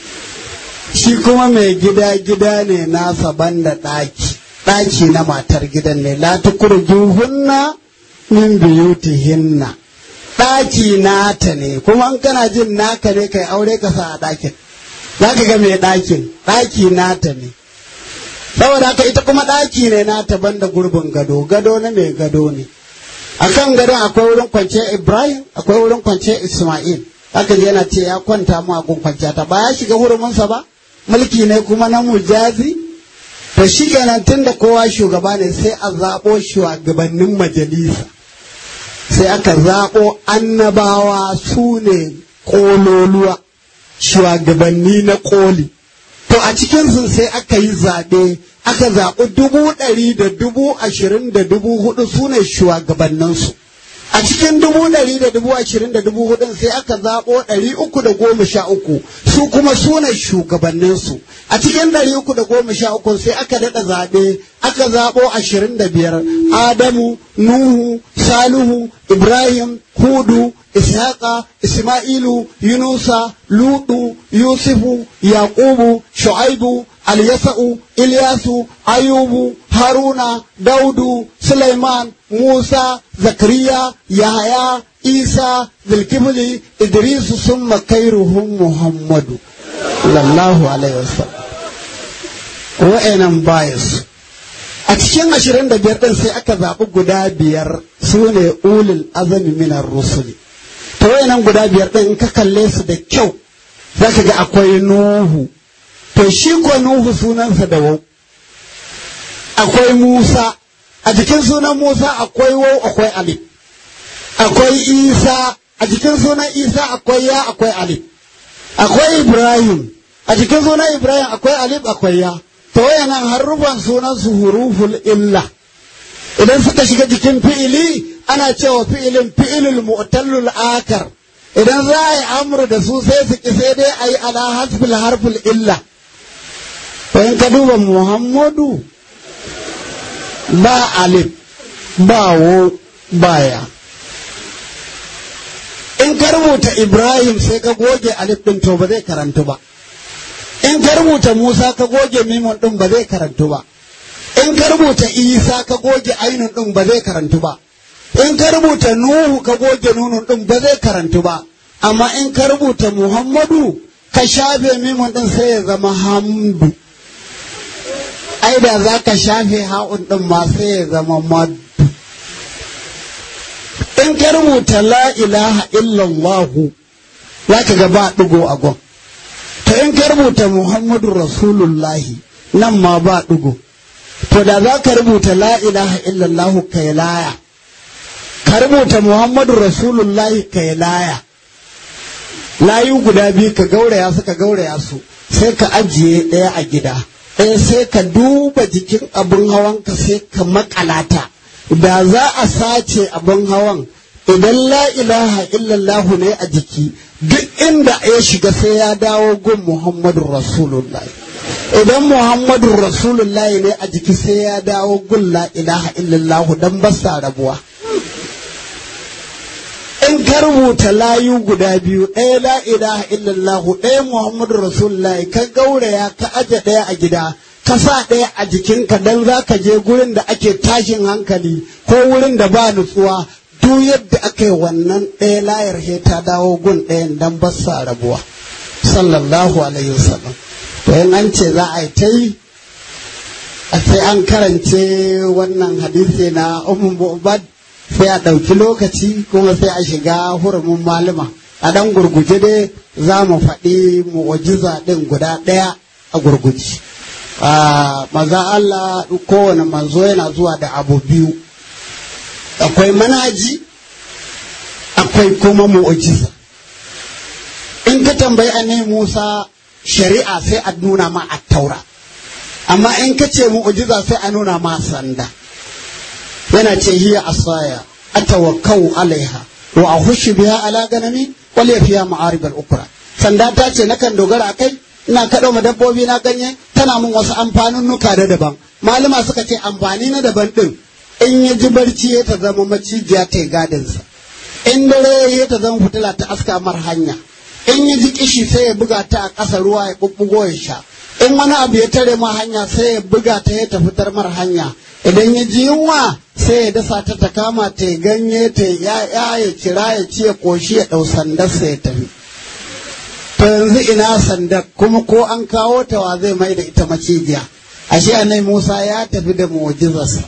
shi kuma mai gida gida ne nasa banda ɗaki ɗaki na matar gidan ne la hunna min biyutihinna ɗaki nata ne kuma in kana jin naka ne kai aure ka sa a ɗakin za ka ga mai ɗakin ɗaki nata ne saboda haka ita kuma ɗaki ne nata banda gurbin gado gado na mai gado ne a kan gadon akwai wurin kwance ibrahim akwai wurin kwance isma'il haka yana ce ya kwanta mu a gun kwanciya ta ba ya shiga huruminsa ba mulki ne kuma na mujazi to shi kenan tun da kowa shugaba ne sai a zaɓo shugabannin majalisa sai aka zaɓo annabawa su ne ƙololuwa shugabanni na ƙoli to a cikinsu sai aka yi zaɓe aka zaɓi dubu ɗari da dubu ashirin da dubu hudu su ne shugabanninsu a cikin dubu ɗari da dubu ashirin da dubu hudun sai aka zaɓo ɗari uku da goma sha uku su kuma su ne shugabanninsu a cikin ɗari uku da goma sha uku sai aka daɗa zaɓe aka zaɓo ashirin da biyar adamu nuhu salihu ibrahim hudu ishaqa isma'ilu yunusa ludu yusufu yaqubu shu'aibu alyasa'u ilyasu ayubu haruna daudu suleiman musa zakariya yahaya isa zulkifli idrisu summa kairuhum muhammadu sallallahu alaihi wasallam wa'annan bias a cikin ashirin da biyar ɗin sai aka zaɓi guda biyar su ne ulul azami minar rusuli ta wayannan guda biyar ɗin in ka kalle su da kyau za ka ga akwai nuhu to shi ko nuhu sunansa da wau akwai musa a jikin sunan musa akwai wau akwai alif akwai isa a jikin sunan isa akwai ya akwai alif akwai ibrahim a jikin sunan ibrahim akwai alif akwai ya to wayannan harufan sunan su huruful illa idan suka shiga jikin fi'ili ana cewa fi'ilin fi'ilul mu'tallul akar idan za a yi amru da su sai su ki sai dai a yi ala hasbil harful illa to in ka duba muhammadu ba alif ba wo ba ya in ka rubuta ibrahim sai ka goge alif din to ba zai karantu ba in ka rubuta musa ka goge mimun din ba zai karantu ba in ka rubuta isa ka goge ainun din ba zai karantu ba in ka rubuta nuhu ka goge nunun din ba zai karantu ba amma in ka rubuta muhammadu ka shafe mimun din sai ya zama hamdu ai da za ka shafe ha'un din ma sai ya zama maddu in ka rubuta la ilaha illallahu za ka ga ba ɗigo a gon to in ka rubuta muhammadu rasulullahi nan ma ba ɗigo to da za ka rubuta la ilaha illallahu kai laya ka rubuta muhammadu rasulullahi kai laya layu guda biyu ka gauraya su ka gauraya su sai ka ajiye ɗaya a gida ɗaya sai ka duba jikin abin hawanka sai ka makalata da za a sace abin hawan idan la ilaha illallah ne a jiki duk inda ya shiga sai ya dawo gun muhammadu rasulullahi idan muhammadu rasulullahi ne a jiki sai ya dawo gun la ilaha illallah don basa rabuwa in ka rubuta layu guda biyu ɗaya la ilaha illallah ɗaya muhammadu rasulullahi ka gauraya ka aje ɗaya a gida ka sa ɗaya a jikinka don za ka je gurin da ake tashin hankali ko wurin da ba nutsuwa duk yadda aka yi wannan ɗaya layar he ta dawo gun ɗayan don ba sa rabuwa sallallahu alaihi wasallam to in an ce za a yi ta yi a sai an karance wannan hadisi na ummu ubad sai a ɗauki lokaci kuma sai a shiga hurumin malama a ɗan gurguje dai za mu faɗi mu'ujiza ɗin guda ɗaya a gurguje maza Allah kowane manzo yana zuwa da abu biyu akwai manaji akwai kuma mu'ujiza in ka tambayi annabi Musa shari'a sai a nuna ma a taura amma in ka ce mu'ujiza sai a nuna ma sanda yana ce hiya asaya atawakkau alaiha wa ahushu biha ala ganami wal yafiya ma'arib al ukra sanda ta ce nakan dogara akai ina kaɗo ma dabbobi na ganye tana mun wasu amfanin nuka da daban malama suka ce amfani na daban din in ya ji barci ya ta zama macijiya ta gadinsa in dare ya ta zama fitila ta aska mar hanya in ya ji kishi sai ya buga ta a ƙasa ruwa ya bubbugo ya sha in wani abu ya tare ma hanya sai ya buga ta ya tafi mar hanya idan ya ji yunwa sai ya dasa ta ta kama ta ya ganye ta ya ya kira ya ci ya koshi ya ɗau sandarsa ya tafi to yanzu ina sandar kuma ko an kawo ta wa zai mai da ita macijiya ashe annabi Musa ya tafi da mu'jizarsa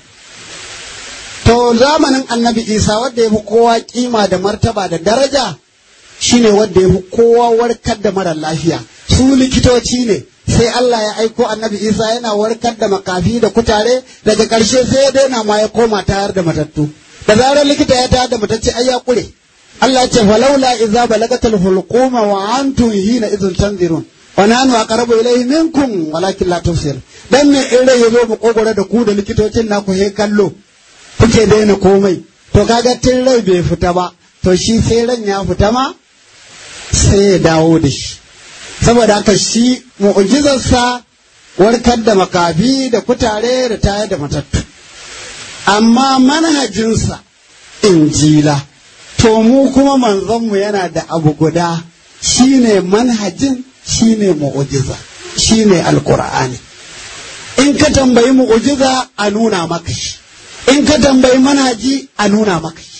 to zamanin annabi Isa wanda ya fi kowa kima da martaba da daraja shine wanda ya fi kowa warkar da mara lafiya su likitoci ne sai Allah ya aiko annabi Isa yana warkar da makafi da kutare daga ƙarshe sai ya daina ma ya koma tayar da matattu da zarar likita ya tayar da matacce ai ya kure Allah ya ce falaula idza balagatal hulquma wa antum hina idhun tanzirun wa nanu aqrabu ilayhi minkum walakin la tufsir dan me in rai yazo mu kogore da ku da likitocin naku he kallo kuke daina komai to kaga tun rai bai fita ba to shi sai ran ya fita ma sai ya dawo da shi saboda haka shi mu'jizarsa warkar da makafi da kutare da tayar da matattu amma manhajinsa injila to mu kuma manzonmu yana da abu guda shine manhajin shine mu'jiza shine alqur'ani in ka tambayi mu'jiza a nuna maka shi in ka tambayi manhaji a nuna maka shi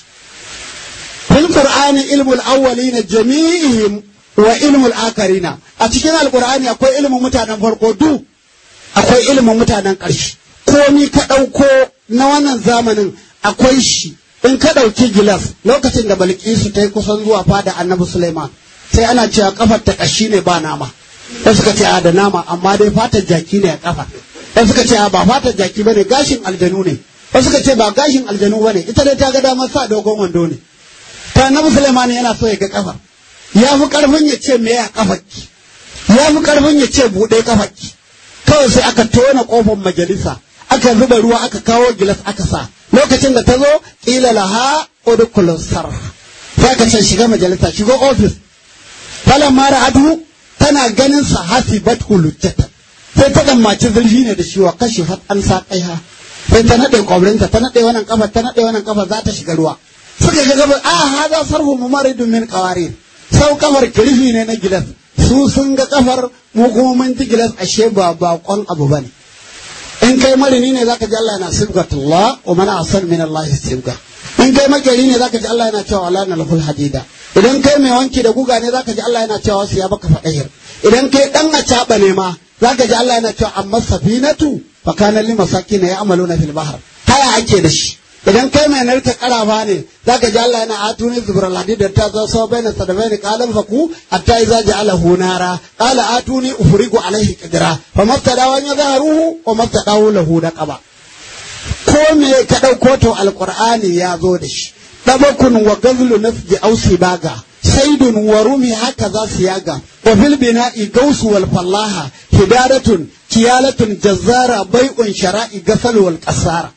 fil qur'ani ilmul awwalina jami'ihim wa ilmul akarina a cikin alqur'ani akwai ilmin mutanen farko du akwai ilmin mutanen ƙarshe komi ka ɗauko na wannan zamanin akwai shi in ka ɗauki gilas lokacin da balkisu ta yi kusan zuwa fada annabi suleiman sai ana cewa kafar ta ƙashi ne ba nama da suka ce a da nama amma dai fatar jaki ne a kafa da suka ce a ba fatar jaki bane gashin aljanu ne da suka ce ba gashin aljanu bane ita dai ta ga damar sa dogon wando ne ta annabi suleiman yana so ya ga kafar ya fi karfin ya ce me ya kafarki ya fi karfin ya ce buɗe kafarki kawai sai aka tona kofar majalisa aka zuba ruwa aka kawo gilas aka sa lokacin da ta zo ƙila laha udkhulu sar sai aka ce shiga majalisa shiga ofis falan mara adu tana ganin sa hasibat hulujjata sai ta dammaci zurfi ne da shi wa kashi fat an sa kaiha sai ta nade kwabrinta ta nade wannan kafa ta nade wannan kafa za ta shiga ruwa suka ga gaba a hada sarhu mumaridun min qawarir sau kafar kirfi ne na gilas su sun ga kafar mu kuma mun ji gilas ashe ba bakon abu bane in kai marini ne zaka ji Allah yana sibgatullah wa man asan min Allah sibga in kai makeri ne zaka ji Allah yana cewa wala na lahul hadida idan kai mai wanki da guga ne zaka ji Allah yana cewa wasu ya baka fadahir idan kai dan a ne ma zaka ji Allah yana cewa amma safinatu fa kana lil masakin ya'maluna fil bahr haya ake da shi idan kai mai narka karafa ne zaka ji Allah yana atuni zubral hadid da ta zo so baina sadabaini qalan faku hatta iza ja'alahu nara qala atuni ufrigu alaihi qadra fa mabtada wa yadharuhu wa mabtadahu lahu daqaba ko me ka dauko to alqur'ani ya zo da shi dabakun wa gazlu nafji ausi baga saidun wa rumi haka za su yaga wa fil bina'i gausu wal fallaha hidaratun kiyalatun jazzara bai'un shara'i gasal wal qasara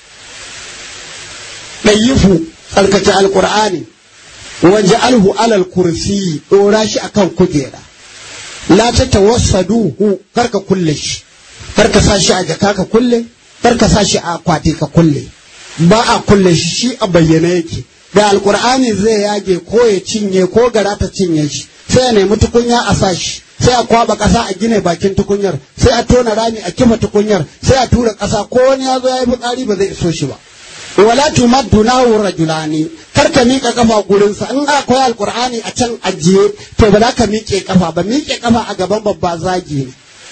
ɗayyifu tsarkake alƙur'ani waje alhu alal kursi ɗora shi akan kujera la ta tawassaduhu karka kulle shi karka sa shi a jaka ka kulle karka sa shi a akwati ka kulle ba a kulle shi shi a bayyane yake da alƙur'ani zai yage ko ya cinye ko gara ta cinye shi sai a nemi tukunya a sa shi sai a kwaba ƙasa a gine bakin tukunyar sai a tona rami a kifa tukunyar sai a tura ƙasa ko wani ya zo ya yi fitsari ba zai iso shi ba wala tumaddu lahu rajulani kar ka miƙa kafa gurinsa in akwai alqur'ani a can ajiye to ba za ka miƙe kafa ba miƙe kafa a gaban babba zagi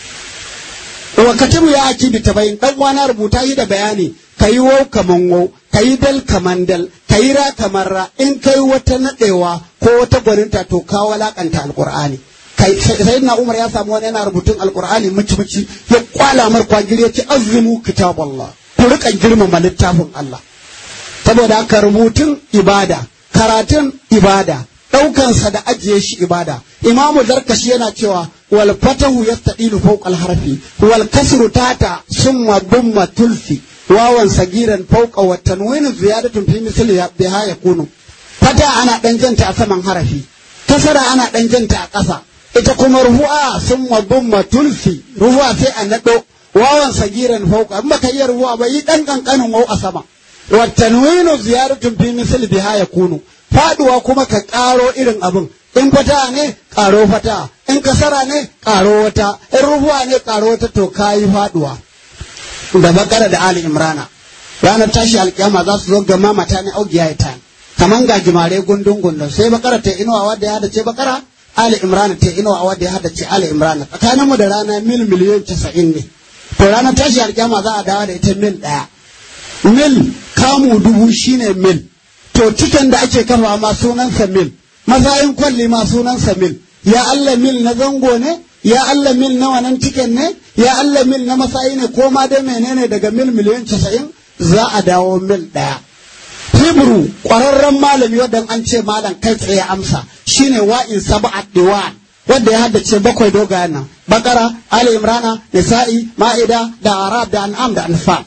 ne wa katibu ya aki bi tabayin dan wana rubuta yi da bayani kayi wau kaman wau kayi dal kaman dal kayi ra kamar ra in kai wata nadewa ko wata gwaninta to ka walakanta alqur'ani kai sayyidina umar ya samu wani yana rubutun alqur'ani muci muci ya kwala mar kwagiri ya ce azimu kitaballah ku rika girmama littafin Allah saboda haka rubutun ibada karatun ibada ɗaukansa da ajiye shi ibada imamu zarkashi yana cewa wal fatahu yastadilu fawqa al harfi wal kasru tata summa dumma tulfi wawan sagiran fawqa wa tanwinu ziyadatun fi misli biha yakunu fata ana dan janta a saman harafi kasara ana dan janta a ƙasa ita kuma ruhu'a summa dumma tulfi ruhu'a sai a nado wawan sagiran fawqa in baka iya ruhu'a ba yi dan kankanin wau a sama والتنوين زيارة في مثل بها يكون faduwa kuma ka ƙaro irin abin in fata ne ƙaro fata in kasara ne ƙaro wata in rufuwa ne ƙaro wata to kayi faduwa da bakara da ali imrana ranar tashi alkiyama za su zo gama mata ne augiya ita kaman ga jimare gundun gundun sai bakara ta inuwa wadda ya hadace bakara ali imrana ta inuwa wadda ya hadace ali imrana tsakaninmu da rana mil miliyan casa'in ne to ranar tashi alkiyama za a dawo da ita mil ɗaya mil kamu dubu shine mil to tiken da ake kafa ma sunansa mil mazayin kwalli ma sunansa mil ya Allah mil na zango ne ya Allah mil na wannan tiken ne ya Allah mil na masayi ne ko ma dai menene daga mil miliyan casa'in za a dawo mil ɗaya Hebrew ƙwararren malami wadda an ce malam kai tsaye amsa shine wa'in sab'at diwan wanda ya haddace bakwai dogayen nan bakara ali imrana nisa'i ma'ida da arab da an'am da anfal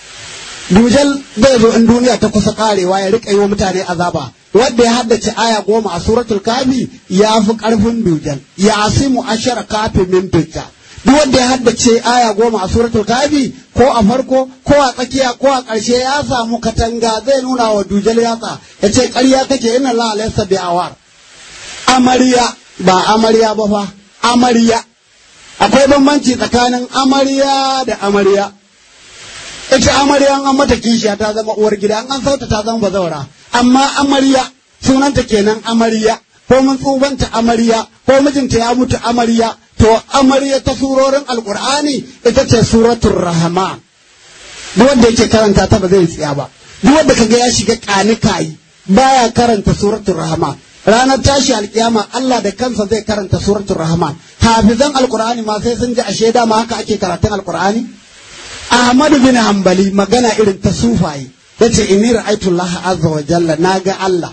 dujal zai zo in duniya ta kusa karewa ya rika yi wa mutane azaba wanda ya haddace aya goma a suratul kafi ya fi karfin dujal ya asimu ashara kafi min dujal duk wanda ya haddace aya goma a suratul kafi ko a farko ko a tsakiya ko a ƙarshe ya samu katanga zai nuna wa dujal yatsa ya ce ƙarya kake inna la alaysa bi awar amarya ba amarya ba fa amarya akwai bambanci tsakanin amarya da amarya ita amarya an mata kishiya ta zama uwar gida an sauta ta zama bazawara amma amarya sunanta kenan amarya ko mun tsubanta amarya ko mijinta ya mutu amarya to amarya ta surorin alkur'ani ita ce suratul rahman duk wanda yake karanta ta ba zai tsaya ba duk wanda kaga ya shiga kanikayi baya karanta suratul rahman ranar tashi alkiyama Allah da kansa zai karanta suratul rahman hafizan alkur'ani ma sai sun ji ashe dama haka ake karatun alkur'ani Ahmadu bin Hanbali magana irin ta sufaye yace inni ra'aytu Allah azza wa jalla naga Allah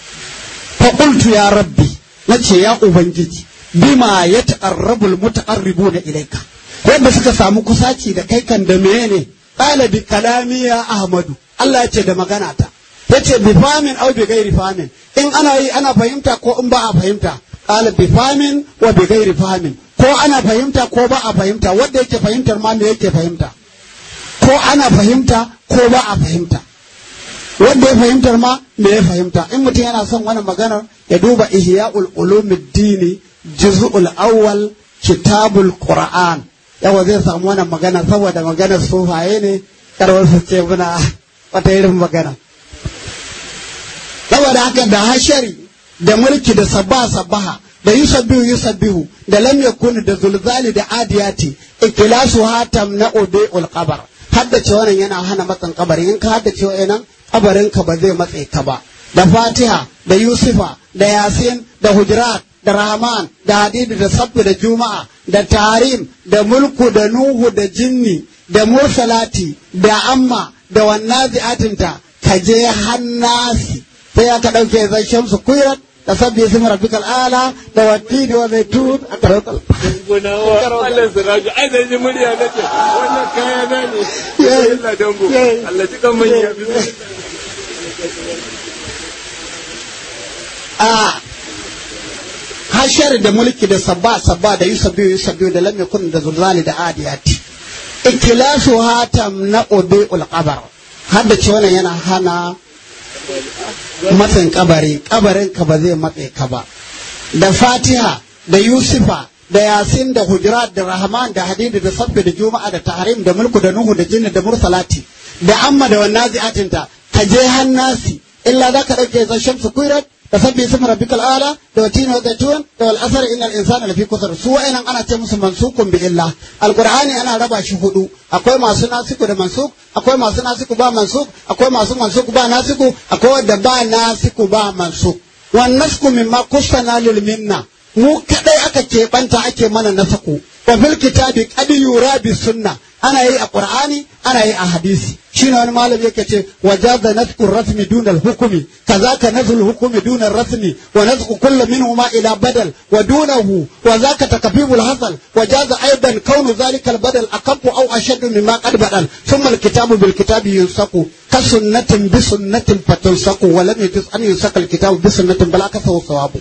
fa qultu ya rabbi nace ya ubangiji bima yataqarrabu almutaqarribuna ilayka wanda suka samu kusaci da kai kan da menene qala bi kalami ya Ahmadu Allah yace da magana ta yace bi famin aw bi ghairi famin in ana yi ana fahimta ko in ba a fahimta qala bi famin wa bi ghairi famin ko ana fahimta ko ba a fahimta wanda yake fahimtar ma me yake fahimta ko ana fahimta ko ba a fahimta wanda ya fahimtar ma me ya fahimta in mutum yana son wani maganar ya duba ihya'ul ulumuddini juz'ul awwal kitabul qur'an yawa zai samu wannan magana saboda maganar sufaye ne karwar su ce muna wata irin magana saboda haka da hashari da mulki da sabba sabbaha da yusabbihu yusabbihu da lam yakun da zulzali da adiyati ikilasu hatam na ubiul qabr haddace wannan yana hana matsan kabari in ka haddace wannan kabarin ka ba zai matse ka ba da fatiha da yusufa da yasin da hujurat da rahman da hadidi da sabbi da juma'a da tarim da mulku da nuhu da jinni da mursalati da amma da wannazi'atinta ka je hannasi sai aka ɗauke zai shamsu kuirat da sabbi ismi rabbikal ala da wattini wa zaitun aka ɗauka Gunawa Allah siraju ai da ji murya nake wannan kaya na ne Allah dango Allah ji kan manya a hashar da mulki da sabba sabba da yusabbiyu yusabbiyu da lam yakun da zulzali da adiyati ikilasu hatam na ubiul qabr hadda ce wannan yana hana matsin kabari kabarin ka ba zai matse ka ba da fatiha da yusufa da yasin da hujurat da rahman da hadidi da sabbi da juma'a da tahrim da mulku da nuhu da jinni da mursalati da amma da wannan zi'atinta ka je hannasi illa za ka ɗauke zan shamsu kuirat da sabbi ismi rabbikal ala da watina da zaitun da wal asr innal insana lafi kusur su wa'annan ana ce musu mansukun bi illa alqur'ani ana raba shi hudu akwai masu nasiku da mansuk akwai masu nasiku ba mansuk akwai masu mansuk ba nasiku akwai wanda ba nasiku ba mansuk wan nasku mimma kusana lil minna mu kadai aka keɓanta ake mana nasaku wa fil kitabi qad yura bi sunna ana yi a qur'ani ana yi a hadisi shine wani malami yake ce wajaza nazku rasmi duna al-hukmi kazaka nazul hukmi duna rasmi wa nazku kullu minhuma ila badal wa dunahu wa zaka takfiful hasal wajaza aidan kaunu zalika al-badal akafu aw ashaddu mimma qad badal thumma al-kitabu bil kitabi yunsaku ka sunnatin bi sunnatin fatunsaku wa lam yujuz an yunsaka al-kitabu bi sunnatin bal akasahu sawabu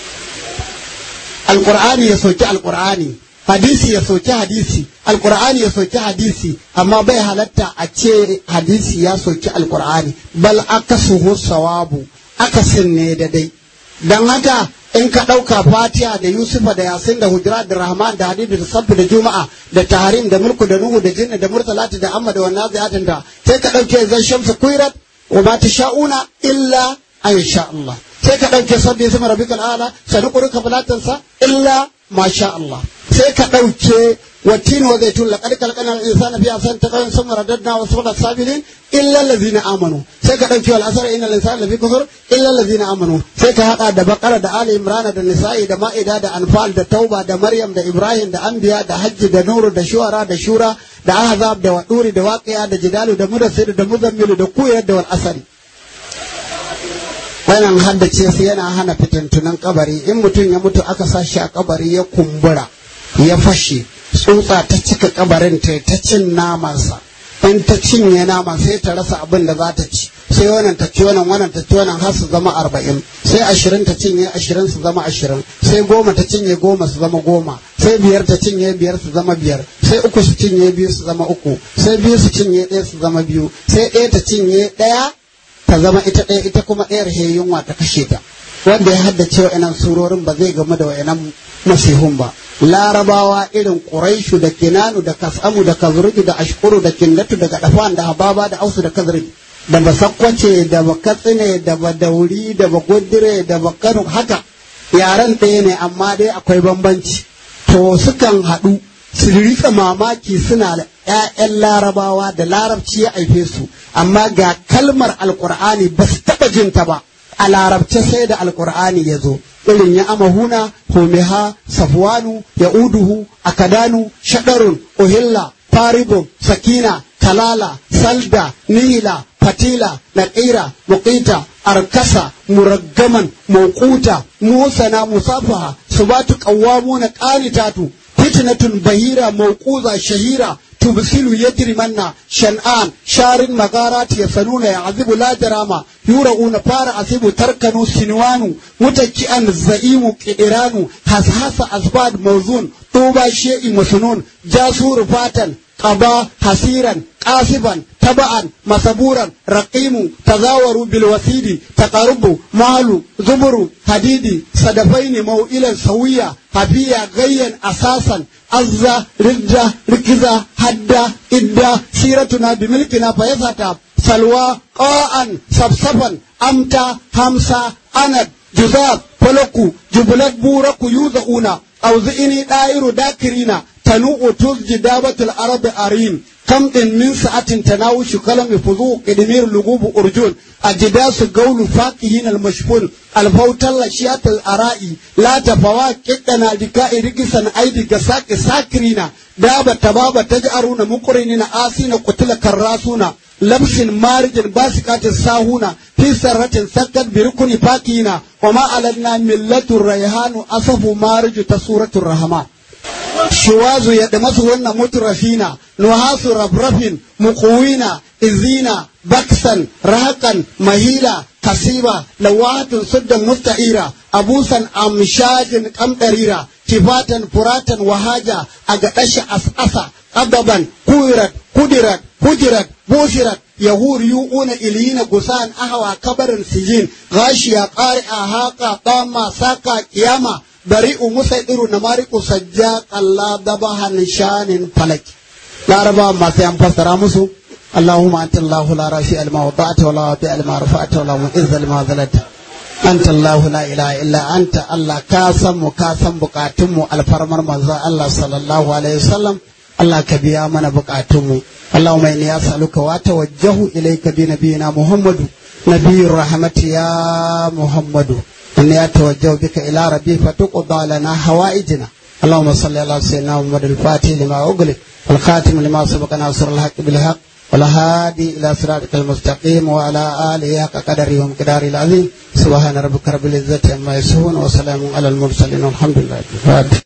alqur'ani ya soki alqur'ani hadisi ya soki hadisi alkur'ani ya soki hadisi amma bai halatta a ce hadisi ya soki alkur'ani bal akasuhu sawabu akasin ne da dai dan haka in ka ɗauka fatiha da yusufa da yasin da hujra da rahman da hadidu da sabbi da juma'a da taharim da mulku da nuhu da jinni da mursalati da amma da wannan ziyatin da sai ka ɗauke zan shamsu kuirat wa ma sha'una illa an sha Allah sai ka ɗauke sabbi ismi rabbikal ala sanuqruka falatansa illa ma sha Allah sai ka ɗauke wattin wa zaitun laqad khalaqna al-insana fi ahsani taqwim thumma radadna wa sawla sabilin illa allazina amanu sai ka ɗauke wal asr innal insana lafi kufur illa allazina amanu sai ka haɗa da baqara da ali imran da nisa'i da ma'ida da anfal da tauba da maryam da ibrahim da anbiya da hajji da nuru da shuara da shura da ahzab da waduri da waqiya da jidalu da mudassir da muzammil da kuyar da wal asr wannan haddace su yana hana fitintunan kabari in mutum ya mutu aka sa shi a kabari ya kumbura ya fashe tsutsa ta cika kabarin ta ta cin namansa in ta cinye naman sai ta rasa abin da za ta ci sai wannan ta ci wannan wannan ta ci wannan har su zama arba'in sai ashirin ta cinye ashirin su zama ashirin sai goma ta cinye goma su zama goma sai biyar ta cinye biyar su zama biyar sai uku su cinye biyu su zama uku sai biyu su cinye ɗaya su zama biyu sai ɗaya ta cinye ɗaya ta zama ita ɗaya ita kuma ɗayar he yunwa ta kashe ta wanda ya haddace wa'annan surorin ba zai gamu da wa'annan masihun ba larabawa irin quraishu da kinanu da kasamu da kazruji da ashkuru da kindatu da gadafan da hababa da ausu da kazri da basakwace da bakatsine da badauri da bagudire da bakanu haka yaren ɗaya ne amma dai akwai bambanci to sukan haɗu su rika mamaki suna da ‘ya'yan larabawa da larabci ya haife su amma ga kalmar alkur'ani ba su taɓa jin ta ba a larabce sai da alkur'ani ya zo irin ya amahuna homiha safwanu ya uduhu akadanu shaɗarun uhilla faribun sakina kalala salda nihila fatila naƙira muƙita arkasa muraggaman mawquta musana musafaha subatu qawwamuna qanitatu fitnatun bahira mawquza shahira تبسل يجرمن شنآن شار مغارات يسنون يعذب لا جرامة يورؤون فار أسيب تركنوا سنوان متكئا الزئيم كئران حسحس أسباد موزون طوبى شيء مسنون جاسور فاتن قضى حسيرا قاسبا تبعا مسبورا رقيم تزاوروا بالوسيد تقرب مال زبر حديد صدفين موئلا سويا هبيا غيا أساسا أزا رجا ركزا حدا إدا سيرتنا بملكنا فيساتا سلوى قاء صفصفا أمتا همسا أند جزاب فلقوا جبلت بورك يوزعون أو زئني دائر داكرين تنوء تزج دابة العرب أرين كم إن من ساعة تناوش كلم فضوق إدمير لغوب أرجون أجداس قول فاكهين المشفون الفوت الأشياء الأرائي لا تفوا كتنا دكاء رقصا أيدي قساك ساكرين دابة تبابة تجأرون مقرنين آسين قتل كراسون لبس مارج باسكات الساهون في سرة سكت بركن فاكهين وما علينا ملة الريحان أصف مارج تسورة الرحمن شواز يدمس ون مترفين نحاس رفرف مقوين إزينا بكسا رهقا مهيلا كسيبا لوات سد مستعيرا أبوسا أمشاج قمطريرا كفاتا فراتا وهاجا أغتش أسأسا قضبا كويرت قدرت هجرت بوشرت يهور يؤون إليين قسان أهوى كبر سجين غاشيا قارئة هاقا طاما ساقا قياما بريء مسيطر نمارق سجاق الله دبها نشان فلك لا ربا ما سيام فسر مسو اللهم أنت الله لا رافع لما وضعت ولا وضع لما رفعت ولا معز لما ذلت أنت الله لا إله إلا أنت الله كاسم وكاسم بقاتم الفرمر مزا الله صلى الله عليه وسلم الله كبيا من بقاتم اللهم إني أسألك وأتوجه إليك بنبينا محمد نبي الرحمة يا محمد إني أتوجه بك إلى ربي فتقضى لنا حوائجنا اللهم صل على سيدنا محمد الفاتح لما أغلق والخاتم لما سبق ناصر الحق بالحق والهادي إلى صراطك المستقيم وعلى آله حق قدره ومقداره العظيم سبحان ربك رب العزة عما يصفون وسلام على المرسلين والحمد لله